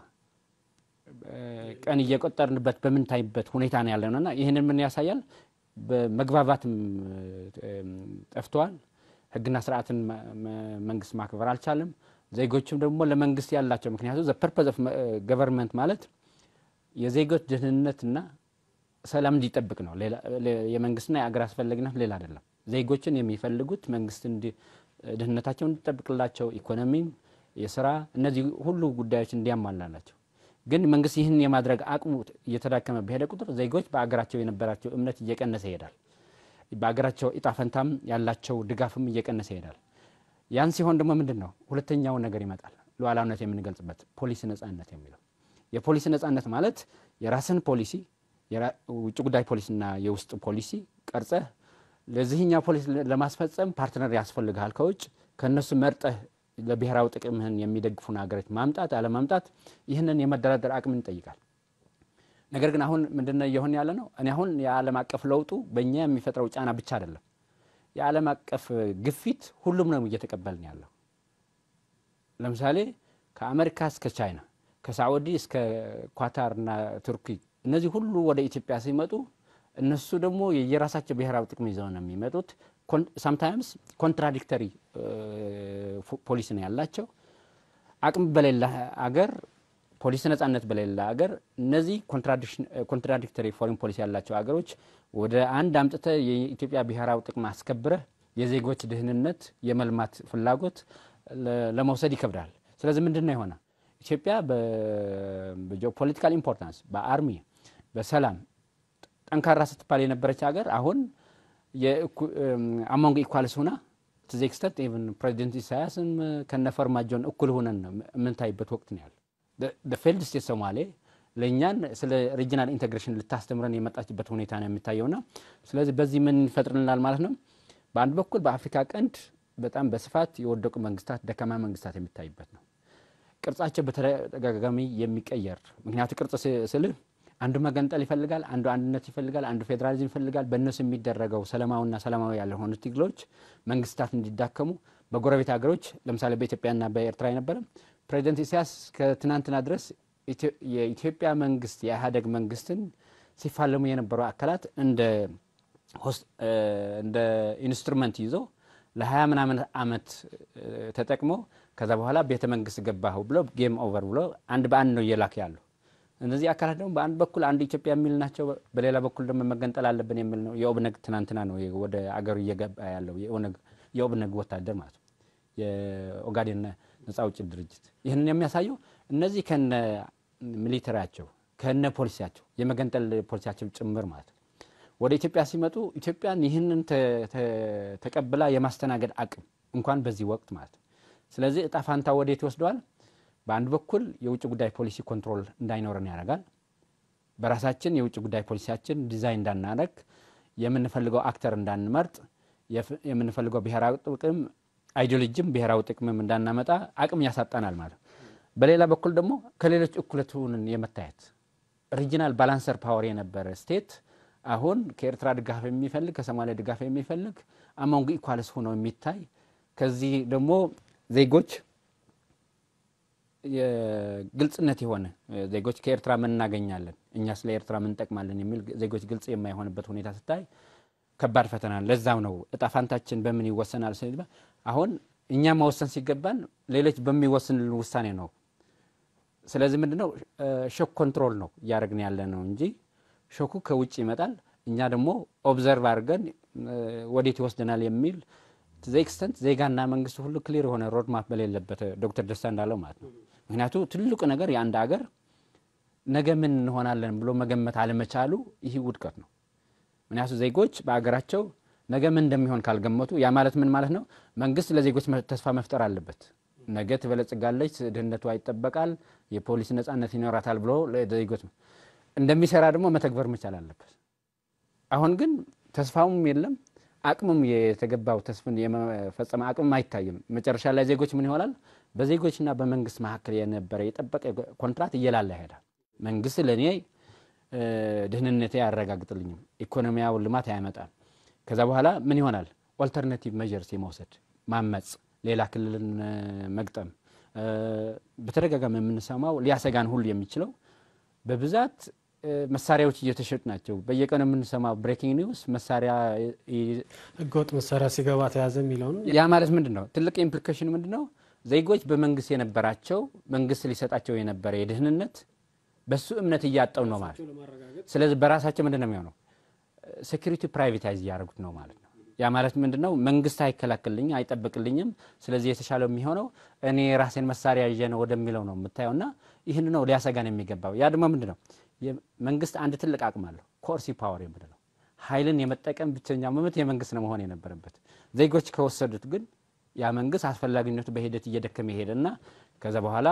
ቀን እየቆጠርንበት በምንታይበት ሁኔታ ነው ያለ ነውና ይህንን ምን ያሳያል? በመግባባትም ጠፍተዋል። ህግና ስርዓትን መንግስት ማክበር አልቻለም። ዜጎችም ደግሞ ለመንግስት ያላቸው ምክንያቱ ዘ ፐርፐዝ ኦፍ ገቨርንመንት ማለት የዜጎች ደህንነትና ሰላም እንዲጠብቅ ነው። የመንግስትና የአገር አስፈላጊነት ሌላ አይደለም። ዜጎችን የሚፈልጉት መንግስት ደህንነታቸው እንዲጠብቅላቸው፣ ኢኮኖሚም፣ የስራ እነዚህ ሁሉ ጉዳዮች እንዲያሟላላቸው ግን መንግስት ይህን የማድረግ አቅሙ እየተዳከመ በሄደ ቁጥር ዜጎች በአገራቸው የነበራቸው እምነት እየቀነሰ ይሄዳል። በአገራቸው እጣ ፈንታም ያላቸው ድጋፍም እየቀነሰ ይሄዳል። ያን ሲሆን ደግሞ ምንድን ነው ሁለተኛው ነገር ይመጣል፣ ሉዓላዊነት የምንገልጽበት ፖሊሲ ነጻነት የሚለው የፖሊሲ ነጻነት ማለት የራስን ፖሊሲ ውጭ ጉዳይ ፖሊሲና የውስጥ ፖሊሲ ቀርጸህ ለዚህኛው ፖሊሲ ለማስፈጸም ፓርትነር ያስፈልግሃል ከውጭ ከእነሱ መርጠህ ለብሔራዊ ጥቅምህን የሚደግፉን ሀገሮች ማምጣት አለማምጣት ይህንን የመደራደር አቅምን ይጠይቃል። ነገር ግን አሁን ምንድነው እየሆን ያለ ነው? እኔ አሁን የዓለም አቀፍ ለውጡ በእኛ የሚፈጥረው ጫና ብቻ አይደለም። የዓለም አቀፍ ግፊት ሁሉም ነው እየተቀበልን ያለው። ለምሳሌ ከአሜሪካ እስከ ቻይና፣ ከሳዑዲ እስከ ኳታርና ቱርኪ እነዚህ ሁሉ ወደ ኢትዮጵያ ሲመጡ እነሱ ደግሞ የየራሳቸው ብሔራዊ ጥቅም ይዘው ነው የሚመጡት። ሳምታይምስ ኮንትራዲክተሪ ፖሊሲ ነው ያላቸው። አቅም በሌላ አገር ፖሊሲ ነጻነት በሌላ አገር እነዚህ ኮንትራዲክተሪ ፎሬን ፖሊሲ ያላቸው አገሮች ወደ አንድ አምጥተ የኢትዮጵያ ብሔራዊ ጥቅም አስከብረህ የዜጎች ደህንነት የመልማት ፍላጎት ለመውሰድ ይከብዳል። ስለዚህ ምንድን ነው የሆነ ኢትዮጵያ በጂኦፖለቲካል ኢምፖርታንስ በአርሚ በሰላም ጠንካራ ስትባል የነበረች ሀገር አሁን አሞንግ ኢኳልስ ሁና ቱዚ ኤክስተንት ኢቨን ፕሬዚደንት ኢሳያስም ከነፈርማጆን እኩል ሆነን የምንታይበት ወቅት ነው ያለ። ፌልድ ስቴት ሶማሌ ለእኛን ስለ ሪጂናል ኢንቴግሬሽን ልታስተምረን የመጣችበት ሁኔታ ነው የሚታየውና ስለዚህ በዚህ ምን ይፈጥርልናል ማለት ነው። በአንድ በኩል በአፍሪካ ቀንድ በጣም በስፋት የወደቁ መንግስታት፣ ደካማ መንግስታት የሚታይበት ነው። ቅርጻቸው በተደጋጋሚ የሚቀየር ምክንያቱ ቅርጽ ስልህ አንዱ መገንጠል ይፈልጋል፣ አንዱ አንድነት ይፈልጋል፣ አንዱ ፌዴራሊዝም ይፈልጋል። በእነሱ የሚደረገው ሰላማዊና ሰላማዊ ያልሆኑ ትግሎች መንግስታት እንዲዳከሙ በጎረቤት ሀገሮች ለምሳሌ በኢትዮጵያና በኤርትራ የነበረ ፕሬዚደንት ኢሳያስ ከትናንትና ድረስ የኢትዮጵያ መንግስት የኢህአዴግ መንግስትን ሲፋለሙ የነበሩ አካላት እንደ ኢንስትሩመንት ይዞ ለሀያ ምናምን አመት ተጠቅሞ ከዛ በኋላ ቤተ መንግስት ገባሁ ብሎ ጌም ኦቨር ብሎ አንድ በአንድ ነው እየላክ ያሉ እነዚህ አካላት ደግሞ በአንድ በኩል አንድ ኢትዮጵያ የሚል ናቸው፣ በሌላ በኩል ደግሞ መገንጠል አለብን የሚል ነው። የኦብነግ ትናንትና ነው ወደ አገሩ እየገባ ያለው የኦብነግ ወታደር ማለት ነው፣ የኦጋዴን ነጻ አውጪ ድርጅት። ይህንን የሚያሳየው እነዚህ ከነ ሚሊተሪያቸው ከነ ፖሊሲያቸው የመገንጠል ፖሊሲያቸው ጭምር ማለት ነው ወደ ኢትዮጵያ ሲመጡ ኢትዮጵያን ይህንን ተቀብላ የማስተናገድ አቅም እንኳን በዚህ ወቅት ማለት ነው። ስለዚህ እጣ ፋንታ ወዴት ይወስደዋል? በአንድ በኩል የውጭ ጉዳይ ፖሊሲ ኮንትሮል እንዳይኖረን ያደርጋል። በራሳችን የውጭ ጉዳይ ፖሊሲያችን ዲዛይን እንዳናደርግ፣ የምንፈልገው አክተር እንዳንመርጥ፣ የምንፈልገው ብሔራዊ ጥቅም አይዲዮሎጂም ብሔራዊ ጥቅምም እንዳናመጣ አቅም ያሳጣናል ማለት። በሌላ በኩል ደግሞ ከሌሎች እኩለቱንን የመታየት ሪጂናል ባላንሰር ፓወር የነበረ ስቴት አሁን ከኤርትራ ድጋፍ የሚፈልግ ከሶማሊያ ድጋፍ የሚፈልግ አሞንግ ኢኳልስ ሆነው የሚታይ ከዚህ ደግሞ ዜጎች ግልጽነት የሆነ ዜጎች ከኤርትራ ምን እናገኛለን እኛ ስለ ኤርትራ ምን እንጠቅማለን የሚል ዜጎች ግልጽ የማይሆንበት ሁኔታ ስታይ ከባድ ፈተና። ለዛም ነው እጣ ፋንታችን በምን ይወሰናል ስል አሁን እኛ መወሰን ሲገባን ሌሎች በሚወስንልን ውሳኔ ነው። ስለዚህ ምንድነው ሾክ ኮንትሮል ነው እያደረግን ያለ ነው እንጂ ሾኩ ከውጭ ይመጣል። እኛ ደግሞ ኦብዘርቭ አድርገን ወዴት ይወስደናል የሚል ዘ ኤክስተንት ዜጋና መንግስቱ ሁሉ ክሊር የሆነ ሮድማፕ በሌለበት ዶክተር ደስታ እንዳለው ማለት ነው። ምክንያቱ ትልቁ ነገር የአንድ አገር ነገ ምን እንሆናለን ብሎ መገመት አለመቻሉ ይህ ውድቀት ነው። ምክንያቱ ዜጎች በአገራቸው ነገ ምን እንደሚሆን ካልገመቱ ያ ማለት ምን ማለት ነው? መንግስት ለዜጎች ተስፋ መፍጠር አለበት። ነገ ትበለጽጋለች፣ ድህነቷ ይጠበቃል፣ የፖሊሲ ነጻነት ይኖራታል ብሎ ለዜጎች እንደሚሰራ ደግሞ መተግበር መቻል አለበት። አሁን ግን ተስፋውም የለም አቅምም የተገባው ተስፍን የመፈጸመ አቅምም አይታይም። መጨረሻ ላይ ዜጎች ምን ይሆናል? በዜጎችና በመንግስት መካከል የነበረ የጠበቀ ኮንትራት እየላላ ይሄዳል። መንግስት ለእኔ ድህንነቴ አያረጋግጥልኝም፣ ኢኮኖሚያዊ ልማት አያመጣም። ከዛ በኋላ ምን ይሆናል? ኦልተርናቲቭ መጀርስ የመውሰድ ማመፅ፣ ሌላ ክልልን መግጠም በተደጋጋሚ የምንሰማው ሊያሰጋን ሁሉ የሚችለው በብዛት መሳሪያዎች እየተሸጡ ናቸው። በየቀኑ የምንሰማው ብሬኪንግ ኒውስ መሳሪያ ህገወጥ መሳሪያ ሲገባ ተያዘ የሚለውን ያ ማለት ምንድን ነው? ትልቅ ኢምፕሊኬሽን ምንድን ነው? ዜጎች በመንግስት የነበራቸው መንግስት ሊሰጣቸው የነበረ የደህንነት በሱ እምነት እያጠው ነው ማለት ስለዚህ በራሳቸው ምንድን ነው የሚሆነው? ሴኩሪቲ ፕራይቬታይዝ እያደረጉት ነው ማለት ነው። ያ ማለት ምንድን ነው? መንግስት አይከላክልኝም፣ አይጠብቅልኝም። ስለዚህ የተሻለው የሚሆነው እኔ ራሴን መሳሪያ ይዤ ነው ወደሚለው ነው የምታየው። እና ይህን ነው ሊያሰጋን የሚገባው። ያ ደግሞ ምንድን ነው? መንግስት አንድ ትልቅ አቅም አለው፣ ኮርሲ ፓወር የምንለው ኃይልን የመጠቀም ብቸኛ መብት የመንግስት ነው መሆን የነበረበት። ዜጎች ከወሰዱት ግን ያ መንግስት አስፈላጊነቱ በሂደት እየደከመ ይሄድና ከዛ በኋላ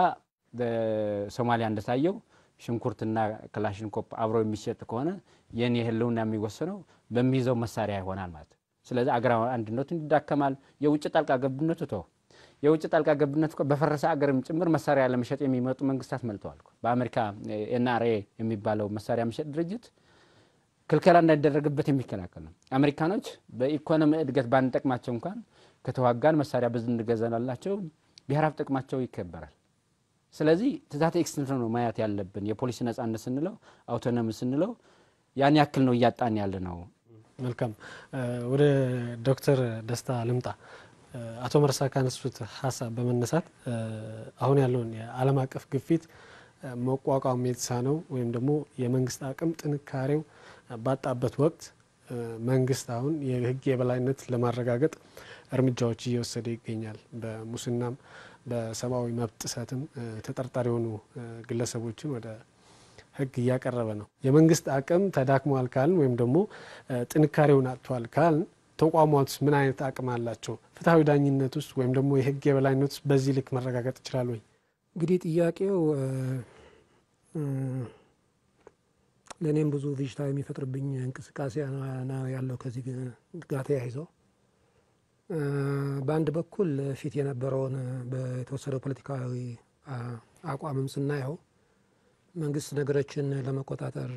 ሶማሊያ እንደታየው ሽንኩርትና ክላሽንኮፕ አብሮ የሚሸጥ ከሆነ የኔ ህልውና የሚወሰነው በሚይዘው መሳሪያ ይሆናል ማለት ነው። ስለዚህ አገራዊ አንድነቱ ይዳከማል። የውጭ ጣልቃ ገብነቱ ተው የውጭ ጣልቃ ገብነት እኮ በፈረሰ አገርም ጭምር መሳሪያ ለመሸጥ የሚመጡ መንግስታት መልተዋል። በአሜሪካ ኤንአርኤ የሚባለው መሳሪያ መሸጥ ድርጅት ክልከላ እንዳይደረግበት የሚከላከል ነው። አሜሪካኖች በኢኮኖሚ እድገት ባንጠቅማቸው እንኳን ከተዋጋን መሳሪያ ብዙ እንገዛላቸው ብሔራዊ ጥቅማቸው ይከበራል። ስለዚህ ትዛት ኤክስተንት ነው ማየት ያለብን። የፖሊሲ ነጻነት ስንለው አውቶኖሚ ስንለው ያን ያክል ነው እያጣን ያለ ነው። መልካም ወደ ዶክተር ደስታ ልምጣ። አቶ መርሳ ካነሱት ሀሳብ በመነሳት አሁን ያለውን የዓለም አቀፍ ግፊት መቋቋም የተሳነው ወይም ደግሞ የመንግስት አቅም ጥንካሬው ባጣበት ወቅት መንግስት አሁን የህግ የበላይነት ለማረጋገጥ እርምጃዎች እየወሰደ ይገኛል። በሙስናም በሰብአዊ መብት ጥሰትም ተጠርጣሪ የሆኑ ግለሰቦችን ወደ ህግ እያቀረበ ነው። የመንግስት አቅም ተዳክሟል ካልን ወይም ደግሞ ጥንካሬውን አጥቷል ካልን ተቋማት ምን አይነት አቅም አላቸው? ፍትሐዊ ዳኝነት ውስጥ ወይም ደግሞ የህግ የበላይነት ውስጥ በዚህ ልክ መረጋገጥ ይችላል ወይ? እንግዲህ ጥያቄው ለእኔም ብዙ ብዥታ የሚፈጥርብኝ እንቅስቃሴ ነው ያለው ከዚህ ጋር ተያይዞ በአንድ በኩል ፊት የነበረውን የተወሰደው ፖለቲካዊ አቋምም ስናየው መንግስት ነገሮችን ለመቆጣጠር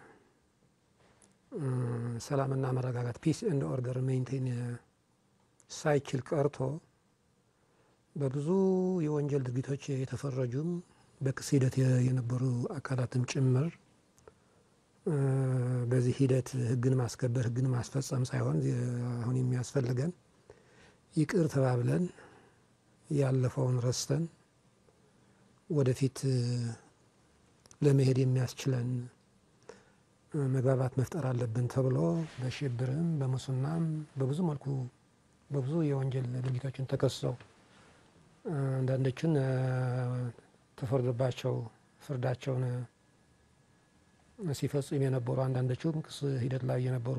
ሰላምና መረጋጋት ፒስ ኤንድ ኦርደር ሜንቴን ሳይችል ቀርቶ በብዙ የወንጀል ድርጊቶች የተፈረጁም በክስ ሂደት የነበሩ አካላትም ጭምር በዚህ ሂደት ህግን ማስከበር ህግን ማስፈጸም ሳይሆን አሁን የሚያስፈልገን ይቅር ተባብለን ያለፈውን ረስተን ወደፊት ለመሄድ የሚያስችለን መግባባት መፍጠር አለብን ተብሎ በሽብርም በሙስናም በብዙ መልኩ በብዙ የወንጀል ድርጊቶችን ተከሰው አንዳንዶችን ተፈርዶባቸው ፍርዳቸውን ሲፈጽም የነበሩ አንዳንዶቹም ክስ ሂደት ላይ የነበሩ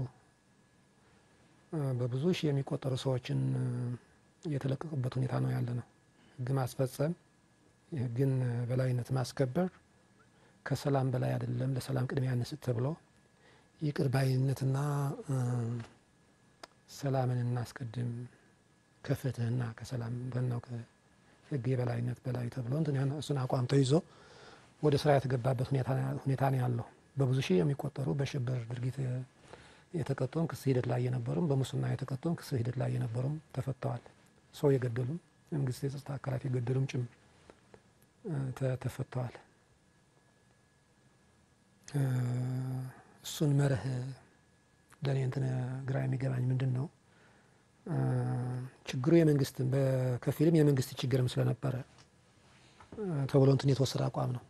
በብዙ ሺህ የሚቆጠሩ ሰዎችን የተለቀቁበት ሁኔታ ነው ያለ ነው። ህግ ማስፈጸም የህግን በላይነት ማስከበር ከሰላም በላይ አይደለም፣ ለሰላም ቅድሚያ እንስጥ ተብሎ ይቅር ባይነትና ሰላምን እናስቀድም ከፍትህና ከሰላም በናው ከህግ የበላይነት በላይ ተብሎ እሱን አቋም ተይዞ ወደ ስራ የተገባበት ሁኔታ ነው ያለው። በብዙ ሺህ የሚቆጠሩ በሽብር ድርጊት የተቀጡም ክስ ሂደት ላይ የነበሩም በሙስና የተቀጡም ክስ ሂደት ላይ የነበሩም ተፈተዋል። ሰው የገደሉም የመንግስት የጸጥታ አካላት የገደሉም ጭምር ተፈተዋል። እሱን መርህ ለእኔ እንትን ግራ የሚገባኝ ምንድን ነው ችግሩ የመንግስት በከፊልም የመንግስት ችግርም ስለነበረ ተብሎ እንትን የተወሰደ አቋም ነው።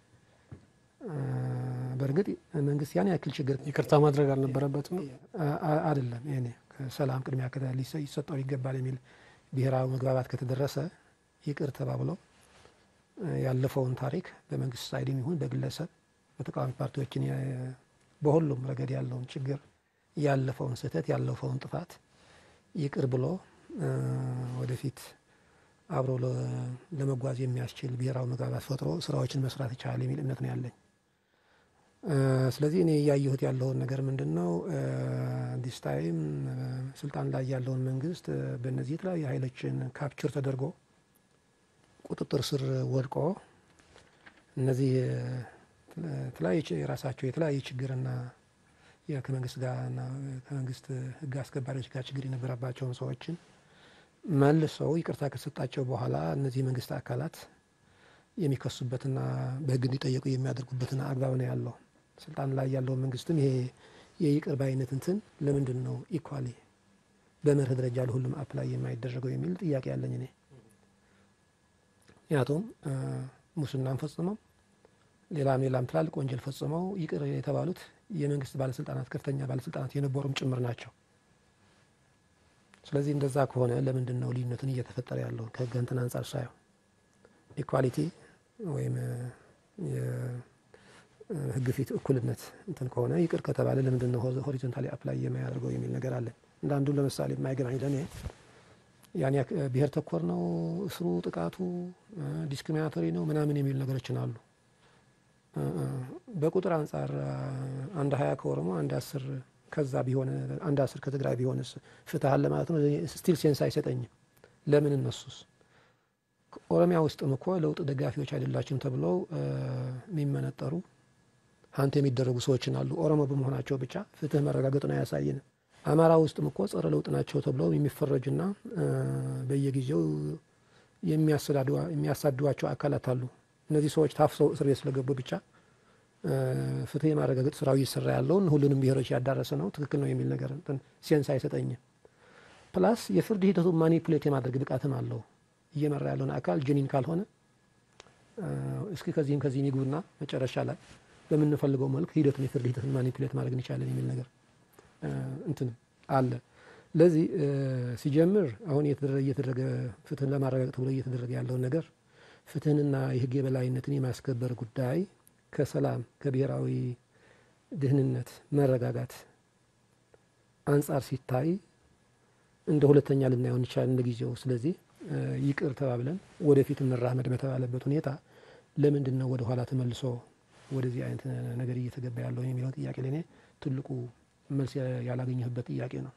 በእርግጥ መንግስት ያን ያክል ችግር ይቅርታ ማድረግ አልነበረበትም አይደለም። ይሄኔ ከሰላም ቅድሚያ ሊሰጠው ይገባል የሚል ብሔራዊ መግባባት ከተደረሰ ይቅር ተባብሎ ያለፈውን ታሪክ በመንግስት ሳይድም ይሁን በግለሰብ በተቃዋሚ ፓርቲዎችን በሁሉም ረገድ ያለውን ችግር ያለፈውን ስህተት ያለፈውን ጥፋት ይቅር ብሎ ወደፊት አብሮ ለመጓዝ የሚያስችል ብሔራዊ መግባባት ፈጥሮ ስራዎችን መስራት ይቻላል የሚል እምነት ነው ያለኝ። ስለዚህ እኔ እያየሁት ያለውን ነገር ምንድን ነው ዲስ ታይም ስልጣን ላይ ያለውን መንግስት በእነዚህ የተለያዩ ኃይሎችን ካፕቸር ተደርጎ ቁጥጥር ስር ወድቆ እነዚህ የተለያዩ የራሳቸው የተለያዩ ችግርና ከመንግስት ጋርና ከመንግስት ህግ አስከባሪዎች ጋር ችግር የነበረባቸውን ሰዎችን መልሰው ይቅርታ ከሰጣቸው በኋላ እነዚህ የመንግስት አካላት የሚከሱበትና በህግ እንዲጠየቁ የሚያደርጉበትን አግባብ ነው ያለው። ስልጣን ላይ ያለው መንግስትም ይሄ የይቅር ባይነት እንትን ለምንድን ነው ኢኳሊ በመርህ ደረጃ ለሁሉም አፕላይ የማይደረገው የሚል ጥያቄ ያለኝ እኔ። ምክንያቱም ሙስናም ፈጽመው ሌላም ሌላም ትላልቅ ወንጀል ፈጽመው ይቅር የተባሉት የመንግስት ባለስልጣናት ከፍተኛ ባለስልጣናት የነበሩም ጭምር ናቸው። ስለዚህ እንደዛ ከሆነ ለምንድን ነው ልዩነትን እየተፈጠረ ያለው ከህግ እንትን አንጻር ሳየው ኢኳሊቲ ወይም ህግ ፊት እኩልነት እንትን ከሆነ ይቅር ከተባለ ለምንድን ነው ሆሪዞንታሊ አፕላይ የማያደርገው የሚል ነገር አለ። እንዳንዱ ለምሳሌ የማይገናኝ ለእኔ ያን ብሔር ተኮር ነው እስሩ፣ ጥቃቱ ዲስክሪሚናቶሪ ነው ምናምን የሚሉ ነገሮችን አሉ። በቁጥር አንጻር አንድ ሀያ ከኦሮሞ አንድ አስር ከዛ ቢሆን አንድ አስር ከትግራይ ቢሆንስ ፍትህ አለ ማለት ነው? ስቲል ሴንስ አይሰጠኝም። ለምን እነሱስ ኦሮሚያ ውስጥም እኮ ለውጥ ደጋፊዎች አይደላችሁም ተብለው የሚመነጠሩ ሀንት የሚደረጉ ሰዎችን አሉ። ኦሮሞ በመሆናቸው ብቻ ፍትህ መረጋገጡን አያሳይንም። አማራ ውስጥም እኮ ጸረ ለውጥ ናቸው ተብለው የሚፈረጁና በየጊዜው የሚያሳድዷቸው አካላት አሉ። እነዚህ ሰዎች ታፍሰው እስር ቤት ስለገቡ ብቻ ፍትህ የማረጋገጥ ስራው እየሰራ ያለውን ሁሉንም ብሔሮች ያዳረሰ ነው ትክክል ነው የሚል ነገር ሴንስ አይሰጠኝም። ፕላስ የፍርድ ሂደቱ ማኒፑሌት የማድረግ ብቃትም አለው። እየመራ ያለውን አካል ጀኒን ካልሆነ እስኪ ከዚህም ከዚህም ይግቡና መጨረሻ ላይ በምንፈልገው መልክ ሂደቱን የፍርድ ሂደቱን ማኒፑሌት ማድረግ እንችላለን የሚል ነገር እንትን አለ። ለዚህ ሲጀምር አሁን እየተደረገ ፍትህን ለማረጋገጥ ብሎ እየተደረገ ያለውን ነገር ፍትህንና የህግ የበላይነትን የማስከበር ጉዳይ ከሰላም ከብሔራዊ ደህንነት መረጋጋት አንጻር ሲታይ እንደ ሁለተኛ ልናየው እንችላለን እንደ ጊዜው። ስለዚህ ይቅር ተባብለን ወደፊት እንራመድ በተባለበት ሁኔታ ለምንድን ነው ወደ ኋላ ተመልሶ ወደዚህ አይነት ነገር እየተገባ ያለው የሚለውን ጥያቄ ለእኔ ትልቁ መልስ ያላገኘሁበት ጥያቄ ነው።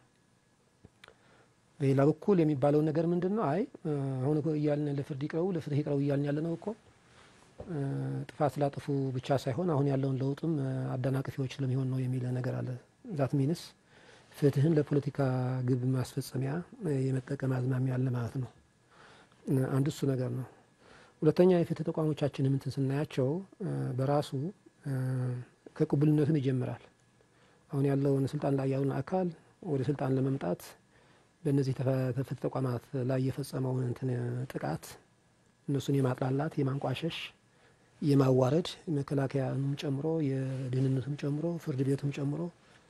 በሌላ በኩል የሚባለው ነገር ምንድን ነው? አይ አሁን እያልን ለፍርድ ይቅረቡ ለፍትህ ይቅረቡ እያልን ያለ ነው እኮ ጥፋት ስላጠፉ ብቻ ሳይሆን አሁን ያለውን ለውጥም አደናቅፊዎች ስለሚሆን ነው የሚል ነገር አለ። ዛት ሚንስ ፍትህን ለፖለቲካ ግብ ማስፈጸሚያ የመጠቀም አዝማሚያ አለ ማለት ነው። አንዱ እሱ ነገር ነው። ሁለተኛ የፍትህ ተቋሞቻችን ምንትን ስናያቸው በራሱ ከቅቡልነትን ይጀምራል። አሁን ያለውን ስልጣን ላይ ያለውን አካል ወደ ስልጣን ለመምጣት በእነዚህ ፍትህ ተቋማት ላይ የፈጸመውን እንትን ጥቃት እነሱን የማጥላላት የማንቋሸሽ የማዋረድ መከላከያም ጨምሮ የደህንነቱም ጨምሮ ፍርድ ቤቱም ጨምሮ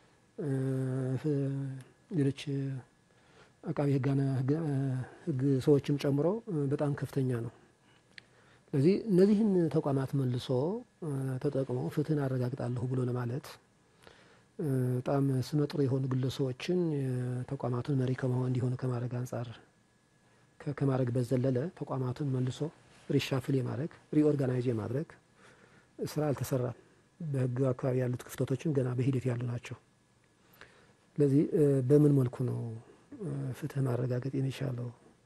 ሌሎች አቃቢ ህግ ሰዎችም ጨምሮ በጣም ከፍተኛ ነው። ስለዚህ እነዚህን ተቋማት መልሶ ተጠቅሞ ፍትህን አረጋግጣለሁ ብሎ ለማለት በጣም ስመጥሩ የሆኑ ግለሰቦችን ተቋማቱን መሪ ከመሆን እንዲሆኑ ከማድረግ አንጻር ከማድረግ በዘለለ ተቋማቱን መልሶ ሪሻፍል የማድረግ ሪኦርጋናይዝ የማድረግ ስራ አልተሰራም። በህግ አካባቢ ያሉት ክፍተቶችም ገና በሂደት ያሉ ናቸው። ስለዚህ በምን መልኩ ነው ፍትህ ማረጋገጥ የሚቻለው?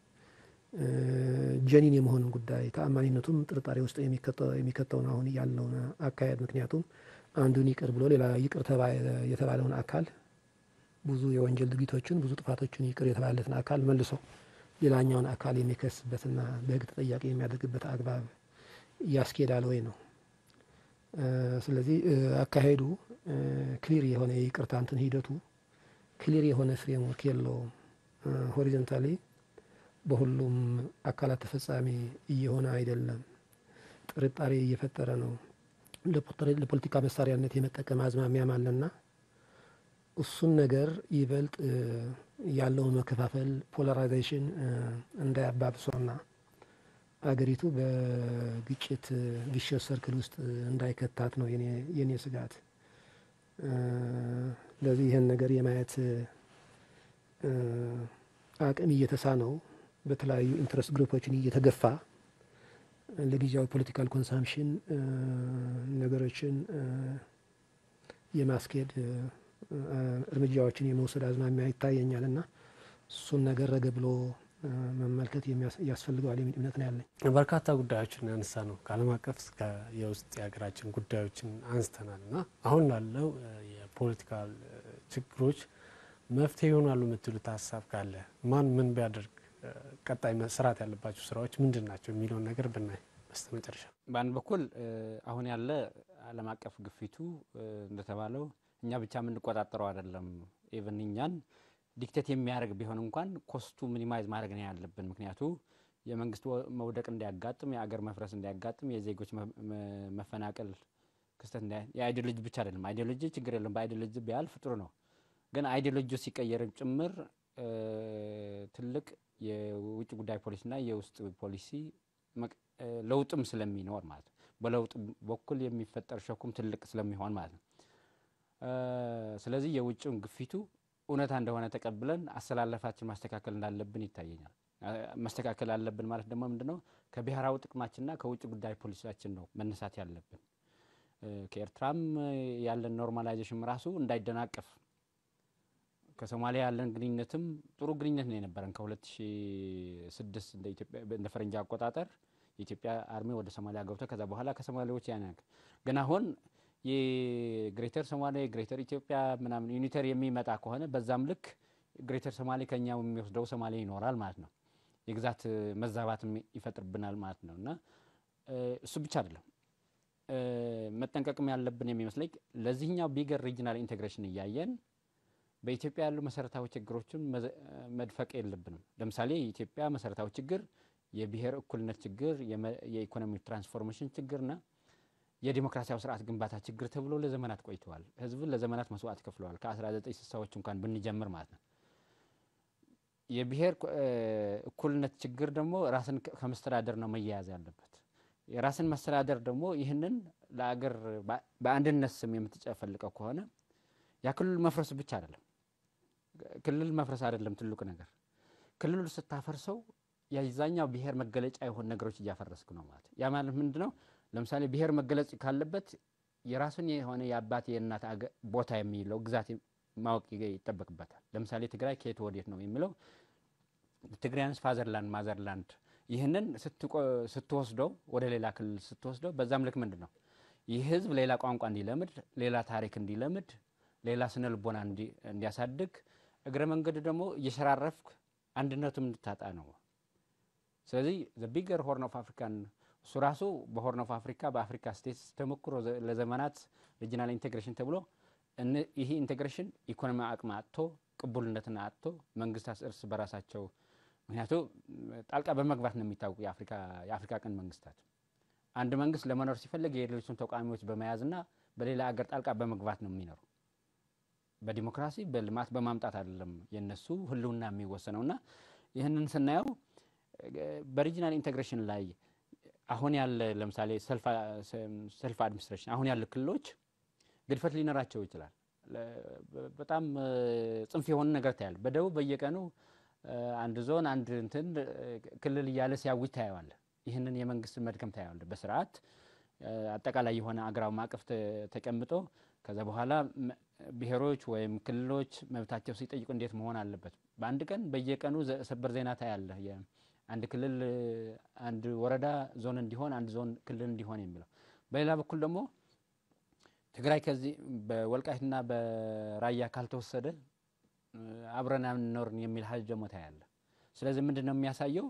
ጀኒን የመሆንን ጉዳይ ተአማኒነቱም ጥርጣሬ ውስጥ የሚከተውን አሁን ያለውን አካሄድ ምክንያቱም አንዱን ይቅር ብሎ ሌላ ይቅር የተባለውን አካል ብዙ የወንጀል ድርጊቶችን ብዙ ጥፋቶችን ይቅር የተባለለትን አካል መልሶ ሌላኛውን አካል የሚከስበትና በህግ ተጠያቂ የሚያደርግበት አግባብ ያስኬዳል ወይ ነው። ስለዚህ አካሄዱ ክሊር የሆነ የይቅርታ እንትን ሂደቱ ክሊር የሆነ ፍሬምወርክ የለውም። ሆሪዞንታሊ በሁሉም አካላት ተፈጻሚ እየሆነ አይደለም። ጥርጣሬ እየፈጠረ ነው። ለፖለቲካ መሳሪያነት የመጠቀም አዝማሚያም አለና እሱን ነገር ይበልጥ ያለውን መከፋፈል ፖላራይዜሽን እንዳያባብሰውና አገሪቱ በግጭት ቪሸስ ሰርክል ውስጥ እንዳይከታት ነው የኔ ስጋት። ስለዚህ ይህን ነገር የማየት አቅም እየተሳነው በተለያዩ ኢንትረስት ግሩፖችን እየተገፋ ለጊዜያዊ ፖለቲካል ኮንሳምፕሽን ነገሮችን የማስኬድ እርምጃዎችን የመውሰድ አዝማሚያ ይታየኛል እና እሱን ነገር ረገ ብሎ መመልከት ያስፈልገዋል የሚል እምነት ነው ያለኝ። በርካታ ጉዳዮችን ያነሳ ነው ከዓለም አቀፍ እስከ የውስጥ የሀገራችን ጉዳዮችን አንስተናል እና አሁን ላለው የፖለቲካል ችግሮች መፍትሄ ይሆናሉ የምትሉት ሀሳብ ካለ ማን ምን ቢያደርግ ቀጣይ መስራት ያለባቸው ስራዎች ምንድን ናቸው የሚለውን ነገር ብናይ በስተ መጨረሻ በአንድ በኩል አሁን ያለ ዓለም አቀፍ ግፊቱ እንደተባለው እኛ ብቻ የምንቆጣጠረው አይደለም። ኢቨን እኛን ዲክቴት የሚያደርግ ቢሆን እንኳን ኮስቱ ሚኒማይዝ ማድረግ ነው ያለብን። ምክንያቱ የመንግስት መውደቅ እንዳያጋጥም፣ የአገር መፍረስ እንዳያጋጥም፣ የዜጎች መፈናቀል ክስተት የአይዲዮሎጂ ብቻ አይደለም። አይዲዮሎጂ ችግር የለም፣ በአይዲዮሎጂ ቢያልፍ ጥሩ ነው። ግን አይዲዮሎጂ ሲቀየርም ጭምር ትልቅ የውጭ ጉዳይ ፖሊሲና የውስጥ ፖሊሲ ለውጥም ስለሚኖር ማለት ነው። በለውጥ በኩል የሚፈጠር ሸኩም ትልቅ ስለሚሆን ማለት ነው። ስለዚህ የውጭውን ግፊቱ እውነታ እንደሆነ ተቀብለን አሰላለፋችን ማስተካከል እንዳለብን ይታየኛል። ማስተካከል አለብን ማለት ደግሞ ምንድነው? ከብሔራዊ ጥቅማችንና ከውጭ ጉዳይ ፖሊሲያችን ነው መነሳት ያለብን። ከኤርትራም ያለን ኖርማላይዜሽን ራሱ እንዳይደናቀፍ ከሶማሊያ ያለን ግንኙነትም ጥሩ ግንኙነት ነው የነበረን ከ2006 እንደ ፈረንጅ አቆጣጠር የኢትዮጵያ አርሚ ወደ ሶማሊያ ገብቶ ከዛ በኋላ ከሶማሌዎች ያን ግን አሁን የግሬተር ሶማሌ ግሬተር ኢትዮጵያ ምናምን ዩኒተር የሚመጣ ከሆነ በዛም ልክ ግሬተር ሶማሌ ከኛ የሚወስደው ሶማሌ ይኖራል ማለት ነው። የግዛት መዛባትም ይፈጥርብናል ማለት ነው እና እሱ ብቻ አይደለም መጠንቀቅም ያለብን የሚመስለኝ ለዚህኛው ቢገር ሪጅናል ኢንቴግሬሽን እያየን በኢትዮጵያ ያሉ መሰረታዊ ችግሮችን መድፈቅ የለብንም። ለምሳሌ የኢትዮጵያ መሰረታዊ ችግር የብሔር እኩልነት ችግር፣ የኢኮኖሚ ትራንስፎርሜሽን ችግርና የዲሞክራሲያዊ ስርዓት ግንባታ ችግር ተብሎ ለዘመናት ቆይተዋል። ህዝብን ለዘመናት መስዋዕት ከፍለዋል። ከ1960ዎች እንኳን ብንጀምር ማለት ነው። የብሔር እኩልነት ችግር ደግሞ ራስን ከመስተዳደር ነው መያያዝ ያለበት። የራስን መስተዳደር ደግሞ ይህንን ለአገር በአንድነት ስም የምትጨፈልቀው ከሆነ ያ ክልል መፍረስ ብቻ አይደለም። ክልል መፍረስ አይደለም ትልቁ ነገር። ክልሉ ስታፈርሰው የዛኛው ብሔር መገለጫ የሆኑ ነገሮች እያፈረስክ ነው ማለት። ያ ማለት ምንድ ነው? ለምሳሌ ብሔር መገለጽ ካለበት የራሱን የሆነ የአባት የእናት ቦታ የሚለው ግዛት ማወቅ ይጠበቅበታል። ለምሳሌ ትግራይ ከየት ወዴት ነው የሚለው ትግራያንስ ፋዘርላንድ ማዘርላንድ ይህንን ስትወስደው ወደ ሌላ ክልል ስትወስደው በዛም ልክ ምንድን ነው ይህ ህዝብ ሌላ ቋንቋ እንዲለምድ፣ ሌላ ታሪክ እንዲለምድ፣ ሌላ ስነ ልቦና እንዲያሳድግ እግረ መንገድ ደግሞ እየሸራረፍክ አንድነቱም እንድታጣ ነው። ስለዚህ ዘ ቢገር ሆርን ኦፍ አፍሪካን እሱ ራሱ በሆርን ኦፍ አፍሪካ በአፍሪካ ስቴትስ ተሞክሮ ለዘመናት ሪጂናል ኢንቴግሬሽን ተብሎ ይህ ኢንቴግሬሽን ኢኮኖሚ አቅም አጥቶ ቅቡልነትን አጥቶ መንግስታት እርስ በራሳቸው ምክንያቱ ጣልቃ በመግባት ነው የሚታወቁ የአፍሪካ ቀንድ መንግስታት። አንድ መንግስት ለመኖር ሲፈልግ የሌሎችን ተቃዋሚዎች በመያዝና በሌላ አገር ጣልቃ በመግባት ነው የሚኖሩ። በዲሞክራሲ በልማት በማምጣት አይደለም የነሱ ህልውና የሚወሰነው እና ይህንን ስናየው በሪጂናል ኢንቴግሬሽን ላይ አሁን ያለ ለምሳሌ ሰልፍ አድሚኒስትሬሽን አሁን ያሉ ክልሎች ግድፈት ሊኖራቸው ይችላል። በጣም ጽንፍ የሆነ ነገር ታያለ። በደቡብ በየቀኑ አንድ ዞን አንድ እንትን ክልል እያለ ሲያውጅ ታየዋለ። ይህንን የመንግስት መድከም ታየዋለ። በስርዓት አጠቃላይ የሆነ አገራዊ ማዕቀፍ ተቀምጦ ከዛ በኋላ ብሔሮች ወይም ክልሎች መብታቸው ሲጠይቁ እንዴት መሆን አለበት። በአንድ ቀን በየቀኑ ሰበር ዜና ታያለ። አንድ ክልል አንድ ወረዳ ዞን እንዲሆን አንድ ዞን ክልል እንዲሆን የሚለው በሌላ በኩል ደግሞ ትግራይ ከዚህ በወልቃይትና በራያ ካልተወሰደ አብረን አንኖርን የሚል ሀጅ ደግሞ ታያለ። ስለዚህ ምንድን ነው የሚያሳየው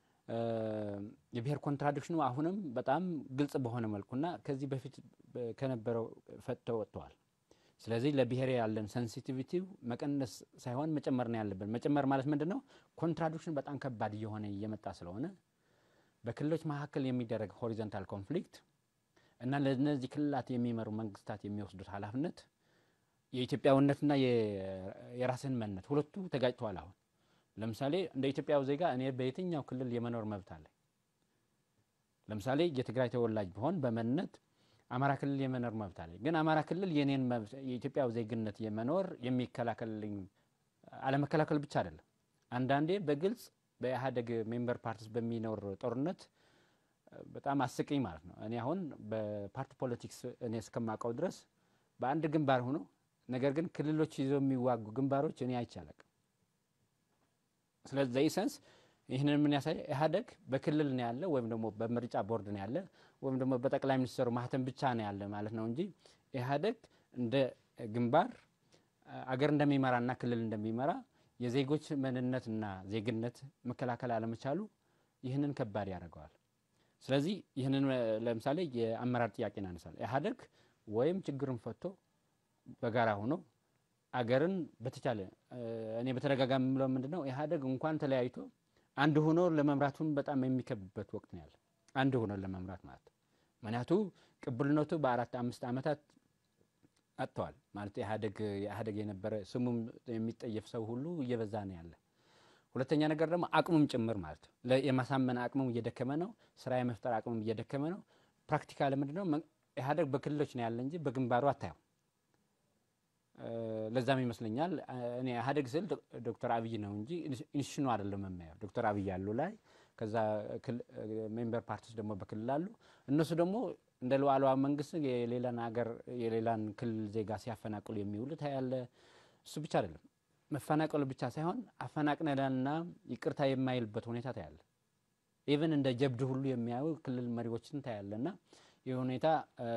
የብሔር ኮንትራዲክሽኑ አሁንም በጣም ግልጽ በሆነ መልኩና ከዚህ በፊት ከነበረው ፈጥተው ወጥተዋል። ስለዚህ ለብሔር ያለን ሴንሲቲቪቲ መቀነስ ሳይሆን መጨመር ነው ያለብን። መጨመር ማለት ምንድን ነው? ኮንትራዲክሽን በጣም ከባድ እየሆነ እየመጣ ስለሆነ በክልሎች መካከል የሚደረግ ሆሪዞንታል ኮንፍሊክት እና ለእነዚህ ክልላት የሚመሩ መንግስታት የሚወስዱት ኃላፊነት የኢትዮጵያዊነትና የራስን ማንነት ሁለቱ ተጋጭተዋል። አሁን ለምሳሌ እንደ ኢትዮጵያዊ ዜጋ እኔ በየትኛው ክልል የመኖር መብት አለ። ለምሳሌ የትግራይ ተወላጅ ቢሆን በማንነት አማራ ክልል የመኖር መብት አለ። ግን አማራ ክልል የኔን የኢትዮጵያዊ ዜግነት የመኖር የሚከላከልልኝ አለመከላከል ብቻ አይደለም። አንዳንዴ በግልጽ በኢህአዴግ ሜምበር ፓርቲስ በሚኖር ጦርነት በጣም አስቂኝ ማለት ነው። እኔ አሁን በፓርቲ ፖለቲክስ እኔ እስከማውቀው ድረስ በአንድ ግንባር ሆኖ ነገር ግን ክልሎች ይዘው የሚዋጉ ግንባሮች እኔ አይቼ አላቅም። ስለዚህ ዘኢሰንስ ይህንን ምን ያሳይ ኢህአዴግ በክልል ነው ያለ ወይም ደግሞ በምርጫ ቦርድ ነው ያለ ወይም ደግሞ በጠቅላይ ሚኒስትሩ ማህተም ብቻ ነው ያለ ማለት ነው እንጂ ኢህአዴግ እንደ ግንባር አገር እንደሚመራና ክልል እንደሚመራ የዜጎች ምንነትና ዜግነት መከላከል አለመቻሉ ይህንን ከባድ ያደርገዋል። ስለዚህ ይህንን ለምሳሌ የአመራር ጥያቄ እናነሳል። ኢህአዴግ ወይም ችግርን ፈቶ በጋራ ሆኖ አገርን በተቻለ እኔ በተደጋጋሚ የምለው ምንድን ነው ኢህአዴግ እንኳን ተለያይቶ አንድ ሆኖ ለመምራቱን በጣም የሚከብበት ወቅት ነው ያለ። አንድ ሆኖ ለመምራት ማለት ምክንያቱ ቅቡልነቱ በአራት አምስት ዓመታት አጥተዋል ማለት ኢህአዴግ ኢህአዴግ የነበረ ስሙም የሚጠየፍ ሰው ሁሉ እየበዛ ነው ያለ። ሁለተኛ ነገር ደግሞ አቅሙም ጭምር ማለት የማሳመን አቅሙም እየደከመ ነው። ስራ የመፍጠር አቅሙም እየደከመ ነው። ፕራክቲካል ምንድን ነው ኢህአዴግ በክልሎች ነው ያለ እንጂ በግንባሩ አታየው። ለዛም ይመስለኛል እኔ ኢህአዴግ ስል ዶክተር አብይ ነው እንጂ ኢንስቲቱሽኑ አይደለም የማየው። ዶክተር አብይ ያሉ ላይ ከዛ ሜምበር ፓርቲስ ደግሞ በክልል አሉ። እነሱ ደግሞ እንደ ሉዓላዊ መንግስት የሌላን ሀገር የሌላን ክልል ዜጋ ሲያፈናቅሉ የሚውሉት ያለ እሱ ብቻ አይደለም መፈናቀሉ ብቻ ሳይሆን አፈናቅነንና ይቅርታ የማይልበት ሁኔታ ታያለ። ኢቨን እንደ ጀብድ ሁሉ የሚያዩ ክልል መሪዎችን ታያለ እና ይህ ሁኔታ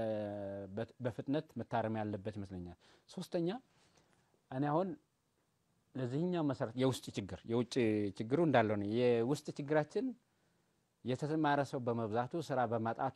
በፍጥነት መታረም ያለበት ይመስለኛል። ሶስተኛ እኔ አሁን ለዚህኛው መሰረት የውስጥ ችግር የውጭ ችግሩ እንዳለው ነው። የውስጥ ችግራችን የተማረ ሰው በመብዛቱ ስራ በማጣቱ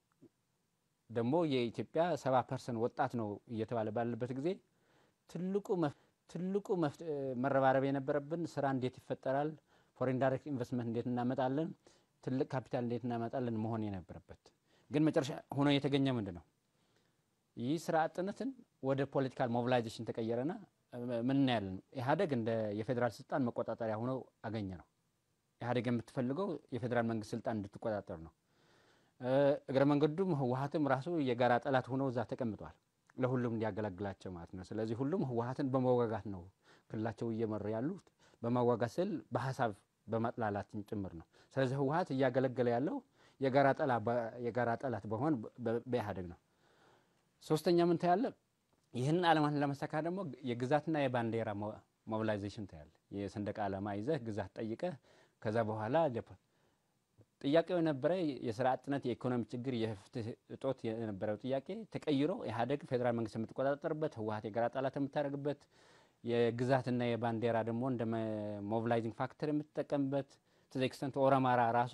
ደግሞ የኢትዮጵያ ሰባ ፐርሰንት ወጣት ነው እየተባለ ባለበት ጊዜ ትልቁ ትልቁ መረባረብ የነበረብን ስራ እንዴት ይፈጠራል፣ ፎሬን ዳይሬክት ኢንቨስትመንት እንዴት እናመጣለን፣ ትልቅ ካፒታል እንዴት እናመጣለን መሆን የነበረበት ግን መጨረሻ ሆኖ የተገኘ ምንድን ነው? ይህ ስራ አጥነትን ወደ ፖለቲካል ሞቢላይዜሽን ተቀየረና ምን ያለን ኢህአዴግ እንደ የፌዴራል ስልጣን መቆጣጠሪያ ሆኖ አገኘ ነው። ኢህአዴግ የምትፈልገው የፌዴራል መንግስት ስልጣን እንድትቆጣጠር ነው። እግረ መንገዱም ህወሀትም ራሱ የጋራ ጠላት ሆኖ እዛ ተቀምጧል። ለሁሉም እንዲያገለግላቸው ማለት ነው። ስለዚህ ሁሉም ህወሀትን በመዋጋት ነው ክልላቸው እየመሩ ያሉት። በመዋጋት ስል በሀሳብ በማጥላላትን ጭምር ነው። ስለዚህ ህወሀት እያገለገለ ያለው የጋራ ጠላት በሆን በኢህአዴግ ነው። ሶስተኛ ምን ታያለ? ይህንን ዓላማን ለመሳካት ደግሞ የግዛትና የባንዲራ ሞቢላይዜሽን ታያለ። የሰንደቅ ዓላማ ይዘህ ግዛት ጠይቀህ ከዛ በኋላ ጥያቄው የነበረ የስራ አጥነት፣ የኢኮኖሚ ችግር፣ የፍትህ እጦት የነበረው ጥያቄ ተቀይሮ ኢህአዴግ ፌዴራል መንግስት የምትቆጣጠርበት ህወሀት የጋራ ጠላት የምታደርግበት የግዛትና የባንዲራ ደግሞ እንደ ሞቢላይዚንግ ፋክተር የምትጠቀምበት ቱ ኤክስተንት ኦሮማራ ራሱ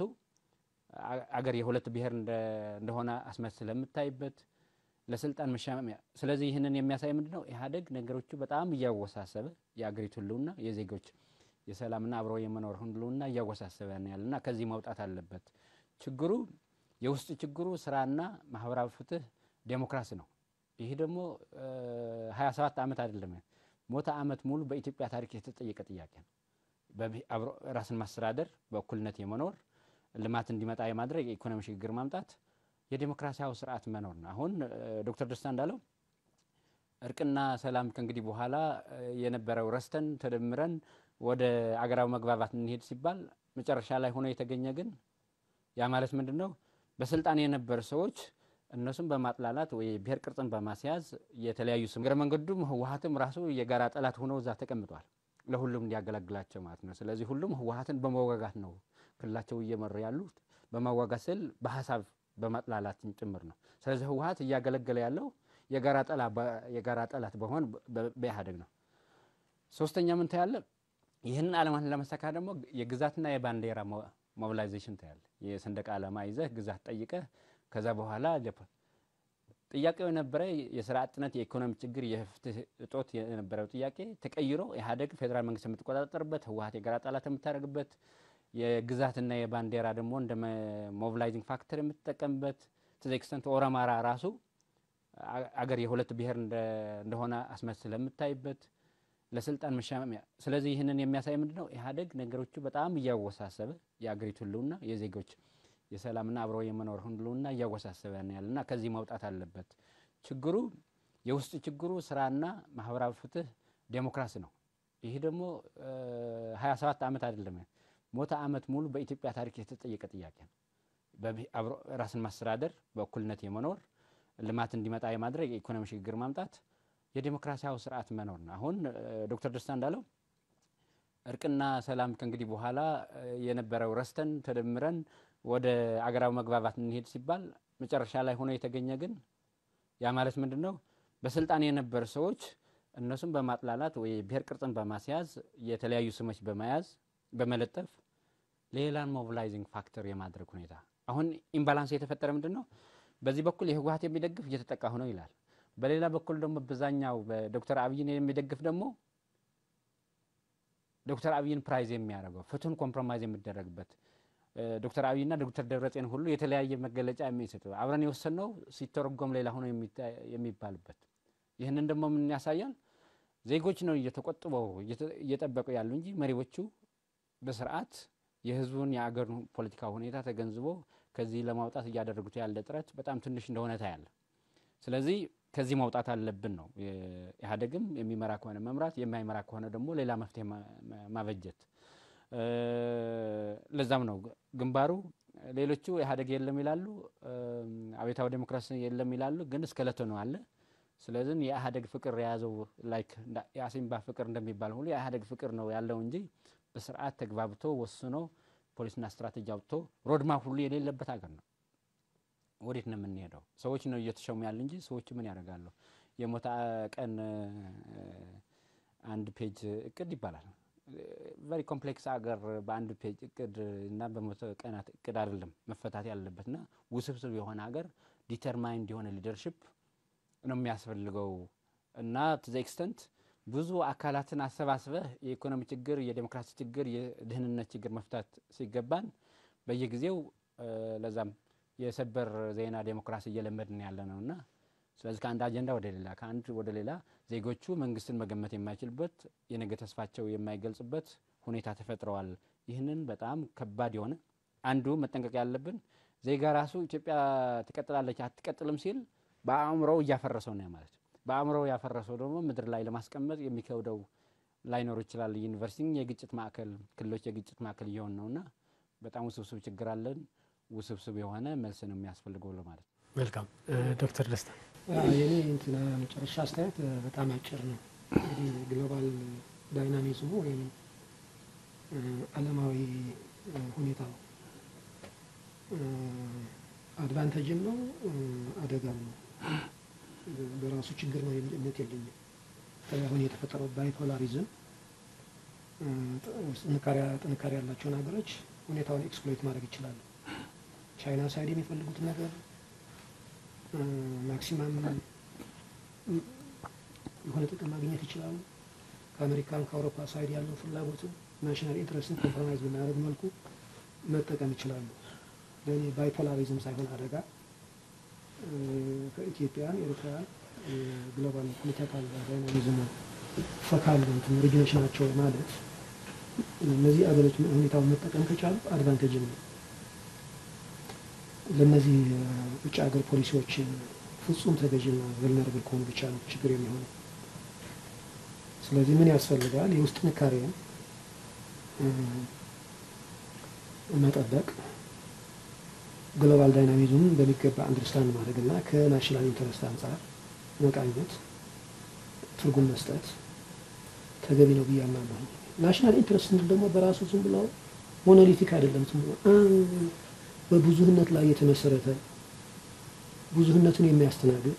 አገር የሁለት ብሔር እንደሆነ አስመስለ የምታይበት ለስልጣን መሻሚያ። ስለዚህ ይህንን የሚያሳይ ምንድን ነው? ኢህአዴግ ነገሮቹ በጣም እያወሳሰበ የአገሪቱ ህልውና የዜጎች የሰላምና አብሮ የመኖር ህልውና እያወሳሰበ ነው ያለና ከዚህ መውጣት አለበት። ችግሩ የውስጥ ችግሩ ስራና ማህበራዊ ፍትህ ዴሞክራሲ ነው። ይህ ደግሞ ሀያ ሰባት ዓመት አይደለም ሞተ ዓመት ሙሉ በኢትዮጵያ ታሪክ የተጠየቀ ጥያቄ ነው። አብሮ ራስን ማስተዳደር፣ በእኩልነት የመኖር ልማት እንዲመጣ የማድረግ የኢኮኖሚ ሽግግር ማምጣት፣ የዴሞክራሲያዊ ስርዓት መኖር ነው። አሁን ዶክተር ደስታ እንዳለው እርቅና ሰላም ከእንግዲህ በኋላ የነበረው ረስተን ተደምረን ወደ አገራዊ መግባባት እንሄድ ሲባል መጨረሻ ላይ ሆኖ የተገኘ ግን ያ ማለት ምንድን ነው? በስልጣን የነበሩ ሰዎች እነሱም በማጥላላት ወይ ብሔር ቅርጽን በማስያዝ የተለያዩ ስም እግረ መንገዱም ህወሀትም ራሱ የጋራ ጠላት ሆነው እዛ ተቀምጧል። ለሁሉም እንዲያገለግላቸው ማለት ነው። ስለዚህ ሁሉም ህወሀትን በመዋጋት ነው ክልላቸው እየመሩ ያሉት። በመዋጋት ስል በሀሳብ በማጥላላትን ጭምር ነው። ስለዚህ ህወሀት እያገለገለ ያለው የጋራ ጠላት በሆን በኢህአዴግ ነው። ሶስተኛ ምን ታያለ? ይህንን ዓላማን ለመሳካት ደግሞ የግዛትና የባንዲራ ሞቢላይዜሽን ታያለ። የሰንደቅ ዓላማ ይዘህ ግዛት ጠይቀህ ከዛ በኋላ ጥያቄው የነበረ የስራ አጥነት፣ የኢኮኖሚ ችግር፣ የፍትህ እጦት የነበረው ጥያቄ ተቀይሮ ኢህአዴግ ፌዴራል መንግስት የምትቆጣጠርበት ህወሀት የጋራ ጠላት የምታደርግበት የግዛትና የባንዲራ ደግሞ እንደ ሞቢላይዚንግ ፋክተር የምትጠቀምበት ቱ ኤክስተንት ኦሮማራ ራሱ አገር የሁለት ብሔር እንደሆነ አስመስለ የምታይበት ለስልጣን መሻሚያ። ስለዚህ ይህንን የሚያሳይ ምንድን ነው? ኢህአዴግ ነገሮቹ በጣም እያወሳሰበ የአገሪቱ ህልውና የዜጎች የሰላምና አብሮ የመኖር ህልውና እያወሳሰበ ነው ያለና ከዚህ መውጣት አለበት። ችግሩ የውስጥ ችግሩ ስራና ማህበራዊ ፍትህ ዴሞክራሲ ነው። ይህ ደግሞ ሀያ ሰባት ዓመት አይደለም ሞተ ዓመት ሙሉ በኢትዮጵያ ታሪክ የተጠየቀ ጥያቄ ነው። አብሮ ራስን ማስተዳደር፣ በእኩልነት የመኖር ልማት እንዲመጣ የማድረግ የኢኮኖሚ ሽግግር ማምጣት የዴሞክራሲያዊ ስርዓት መኖር ነው። አሁን ዶክተር ደስታ እንዳለው እርቅና ሰላም ከእንግዲህ በኋላ የነበረው ረስተን ተደምረን ወደ አገራዊ መግባባት እንሄድ ሲባል መጨረሻ ላይ ሆኖ የተገኘ ግን ያ ማለት ምንድን ነው? በስልጣን የነበሩ ሰዎች እነሱም በማጥላላት ወይ ብሔር ቅርጽን በማስያዝ የተለያዩ ስሞች በመያዝ በመለጠፍ ሌላን ሞቢላይዚንግ ፋክተር የማድረግ ሁኔታ አሁን ኢምባላንስ የተፈጠረ ምንድን ነው? በዚህ በኩል የህወሀት የሚደግፍ እየተጠቃ ነው ይላል። በሌላ በኩል ደግሞ በዛኛው በዶክተር አብይን የሚደግፍ ደግሞ ዶክተር አብይን ፕራይዝ የሚያደርገው ፍትህን ኮምፕሮማይዝ የሚደረግበት ዶክተር አብይና ዶክተር ደብረጽዮን ሁሉ የተለያየ መገለጫ የሚሰጡ አብረን የወሰንነው ሲተረጎም ሌላ ሆኖ የሚባልበት ይህንን ደግሞ ምን ያሳያል? ዜጎች ነው እየተቆጥበው እየጠበቁ ያሉ እንጂ መሪዎቹ በስርዓት የህዝቡን የአገሩን ፖለቲካ ሁኔታ ተገንዝቦ ከዚህ ለማውጣት እያደረጉት ያለ ጥረት በጣም ትንሽ እንደሆነ ታያለ። ስለዚህ ከዚህ ማውጣት አለብን ነው። ኢህአዴግም የሚመራ ከሆነ መምራት፣ የማይመራ ከሆነ ደግሞ ሌላ መፍትሄ ማበጀት። ለዛም ነው ግንባሩ ሌሎቹ ኢህአዴግ የለም ይላሉ፣ አብዮታዊ ዴሞክራሲ የለም ይላሉ፣ ግን እስከለቶ ነው አለ። ስለዚህ የኢህአዴግ ፍቅር የያዘው ላይክ የአሲምባ ፍቅር እንደሚባል ሁሉ የኢህአዴግ ፍቅር ነው ያለው እንጂ በስርዓት ተግባብቶ ወስኖ ፖሊስና ስትራቴጂ አውጥቶ ሮድማፕ ሁሉ የሌለበት ሀገር ነው። ወዴት ነው የምንሄደው? ሰዎች ነው እየተሸሙ ያሉ እንጂ ሰዎች ምን ያደርጋሉ? የሞታ ቀን አንድ ፔጅ እቅድ ይባላል። ቨሪ ኮምፕሌክስ ሀገር በአንድ ፔጅ እቅድ እና በመቶ ቀናት እቅድ አይደለም መፈታት ያለበት እና ውስብስብ የሆነ ሀገር ዲተርማይንድ የሆነ ሊደርሽፕ ነው የሚያስፈልገው እና ቱ ዘ ኤክስተንት ብዙ አካላትን አሰባስበህ የኢኮኖሚ ችግር፣ የዴሞክራሲ ችግር፣ የድህንነት ችግር መፍታት ሲገባን በየጊዜው ለዛም የሰበር ዜና ዴሞክራሲ እየለመድን ያለ ነው እና ስለዚህ ከአንድ አጀንዳ ወደ ሌላ ከአንድ ወደ ሌላ ዜጎቹ መንግስትን መገመት የማይችልበት የነገ ተስፋቸው የማይገልጽበት ሁኔታ ተፈጥረዋል። ይህንን በጣም ከባድ የሆነ አንዱ መጠንቀቅ ያለብን ዜጋ ራሱ ኢትዮጵያ ትቀጥላለች አትቀጥልም ሲል በአእምሮው እያፈረሰው ነው ማለት በአእምሮው ያፈረሰው ደግሞ ምድር ላይ ለማስቀመጥ የሚከብደው ላይኖር ይችላል። ዩኒቨርሲቲ የግጭት ማዕከል፣ ክልሎች የግጭት ማዕከል እየሆን ነውና በጣም ውስብስብ ችግር አለን። ውስብስብ የሆነ መልስ ነው የሚያስፈልገው ለማለት ነው። መልካም ዶክተር ደስታ የኔ እንትና መጨረሻ አስተያየት በጣም አጭር ነው። እንግዲህ ግሎባል ዳይናሚዝሙ ወይም ዓለማዊ ሁኔታው አድቫንቴጅም ነው አደጋም ነው። በራሱ ችግር ነው የሚል እምነት የለኝም። በተለይ አሁን የተፈጠረው ባይፖላሪዝም ጥንካሬ ያላቸውን ሀገሮች ሁኔታውን ኤክስፕሎይት ማድረግ ይችላሉ። ቻይና ሳይድ የሚፈልጉትን ነገር ማክሲማም የሆነ ጥቅም ማግኘት ይችላሉ። ከአሜሪካን ከአውሮፓ ሳይድ ያለው ፍላጎትን ናሽናል ኢንትረስትን ኮምፕሮማይዝ በማያደርግ መልኩ መጠቀም ይችላሉ። ለእኔ ባይፖላሪዝም ሳይሆን አደጋ ከኢትዮጵያን ኤርትራን ግሎባል ፖለቲካል ዳይናሚዝም ፈካል እንትን ሪጅኖች ናቸው ማለት እነዚህ አገሮች ሁኔታውን መጠቀም ከቻሉ አድቫንቴጅም ነው። ለእነዚህ ውጭ ሀገር ፖሊሲዎች ፍጹም ተገዥና ቨልነራብል ከሆኑ ብቻ ነው ችግር የሚሆነው። ስለዚህ ምን ያስፈልጋል? የውስጥ ጥንካሬን መጠበቅ፣ ግሎባል ዳይናሚዝሙን በሚገባ አንደርስታንድ ማድረግና ከናሽናል ኢንተረስት አንጻር መቃኘት፣ ትርጉም መስጠት ተገቢ ነው ብዬ አምናለሁ። ናሽናል ኢንተረስት ስንል ደግሞ በራሱ ዝም ብሎ ሞኖሊቲክ አይደለም። ዝም ብሎ በብዙህነት ላይ የተመሰረተ ብዙህነትን የሚያስተናግድ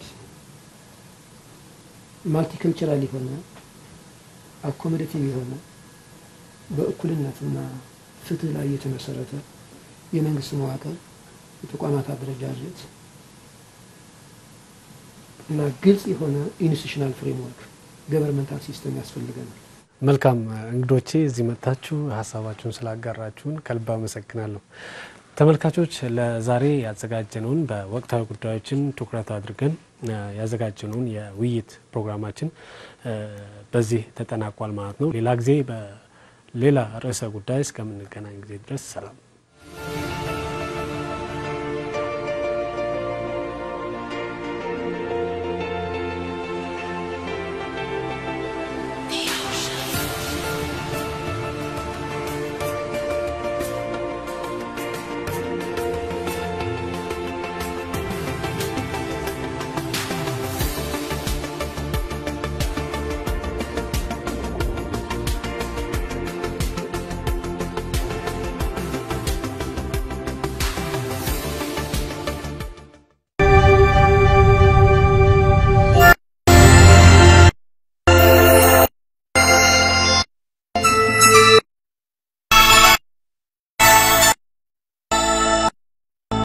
ማልቲከልቸራል የሆነ አኮሞዴቲቭ የሆነ በእኩልነትና ፍትህ ላይ የተመሰረተ የመንግስት መዋቅር፣ የተቋማት አደረጃጀት እና ግልጽ የሆነ ኢንስቲቱሽናል ፍሬምወርክ ገቨርንመንታል ሲስተም ያስፈልገናል። መልካም እንግዶቼ እዚህ መጥታችሁ ሀሳባችሁን ስላጋራችሁን ከልብ አመሰግናለሁ። ተመልካቾች ለዛሬ ያዘጋጀነውን በወቅታዊ ጉዳዮችን ትኩረት አድርገን ያዘጋጀነውን የውይይት ፕሮግራማችን በዚህ ተጠናቋል ማለት ነው። ሌላ ጊዜ በሌላ ርዕሰ ጉዳይ እስከምንገናኝ ጊዜ ድረስ ሰላም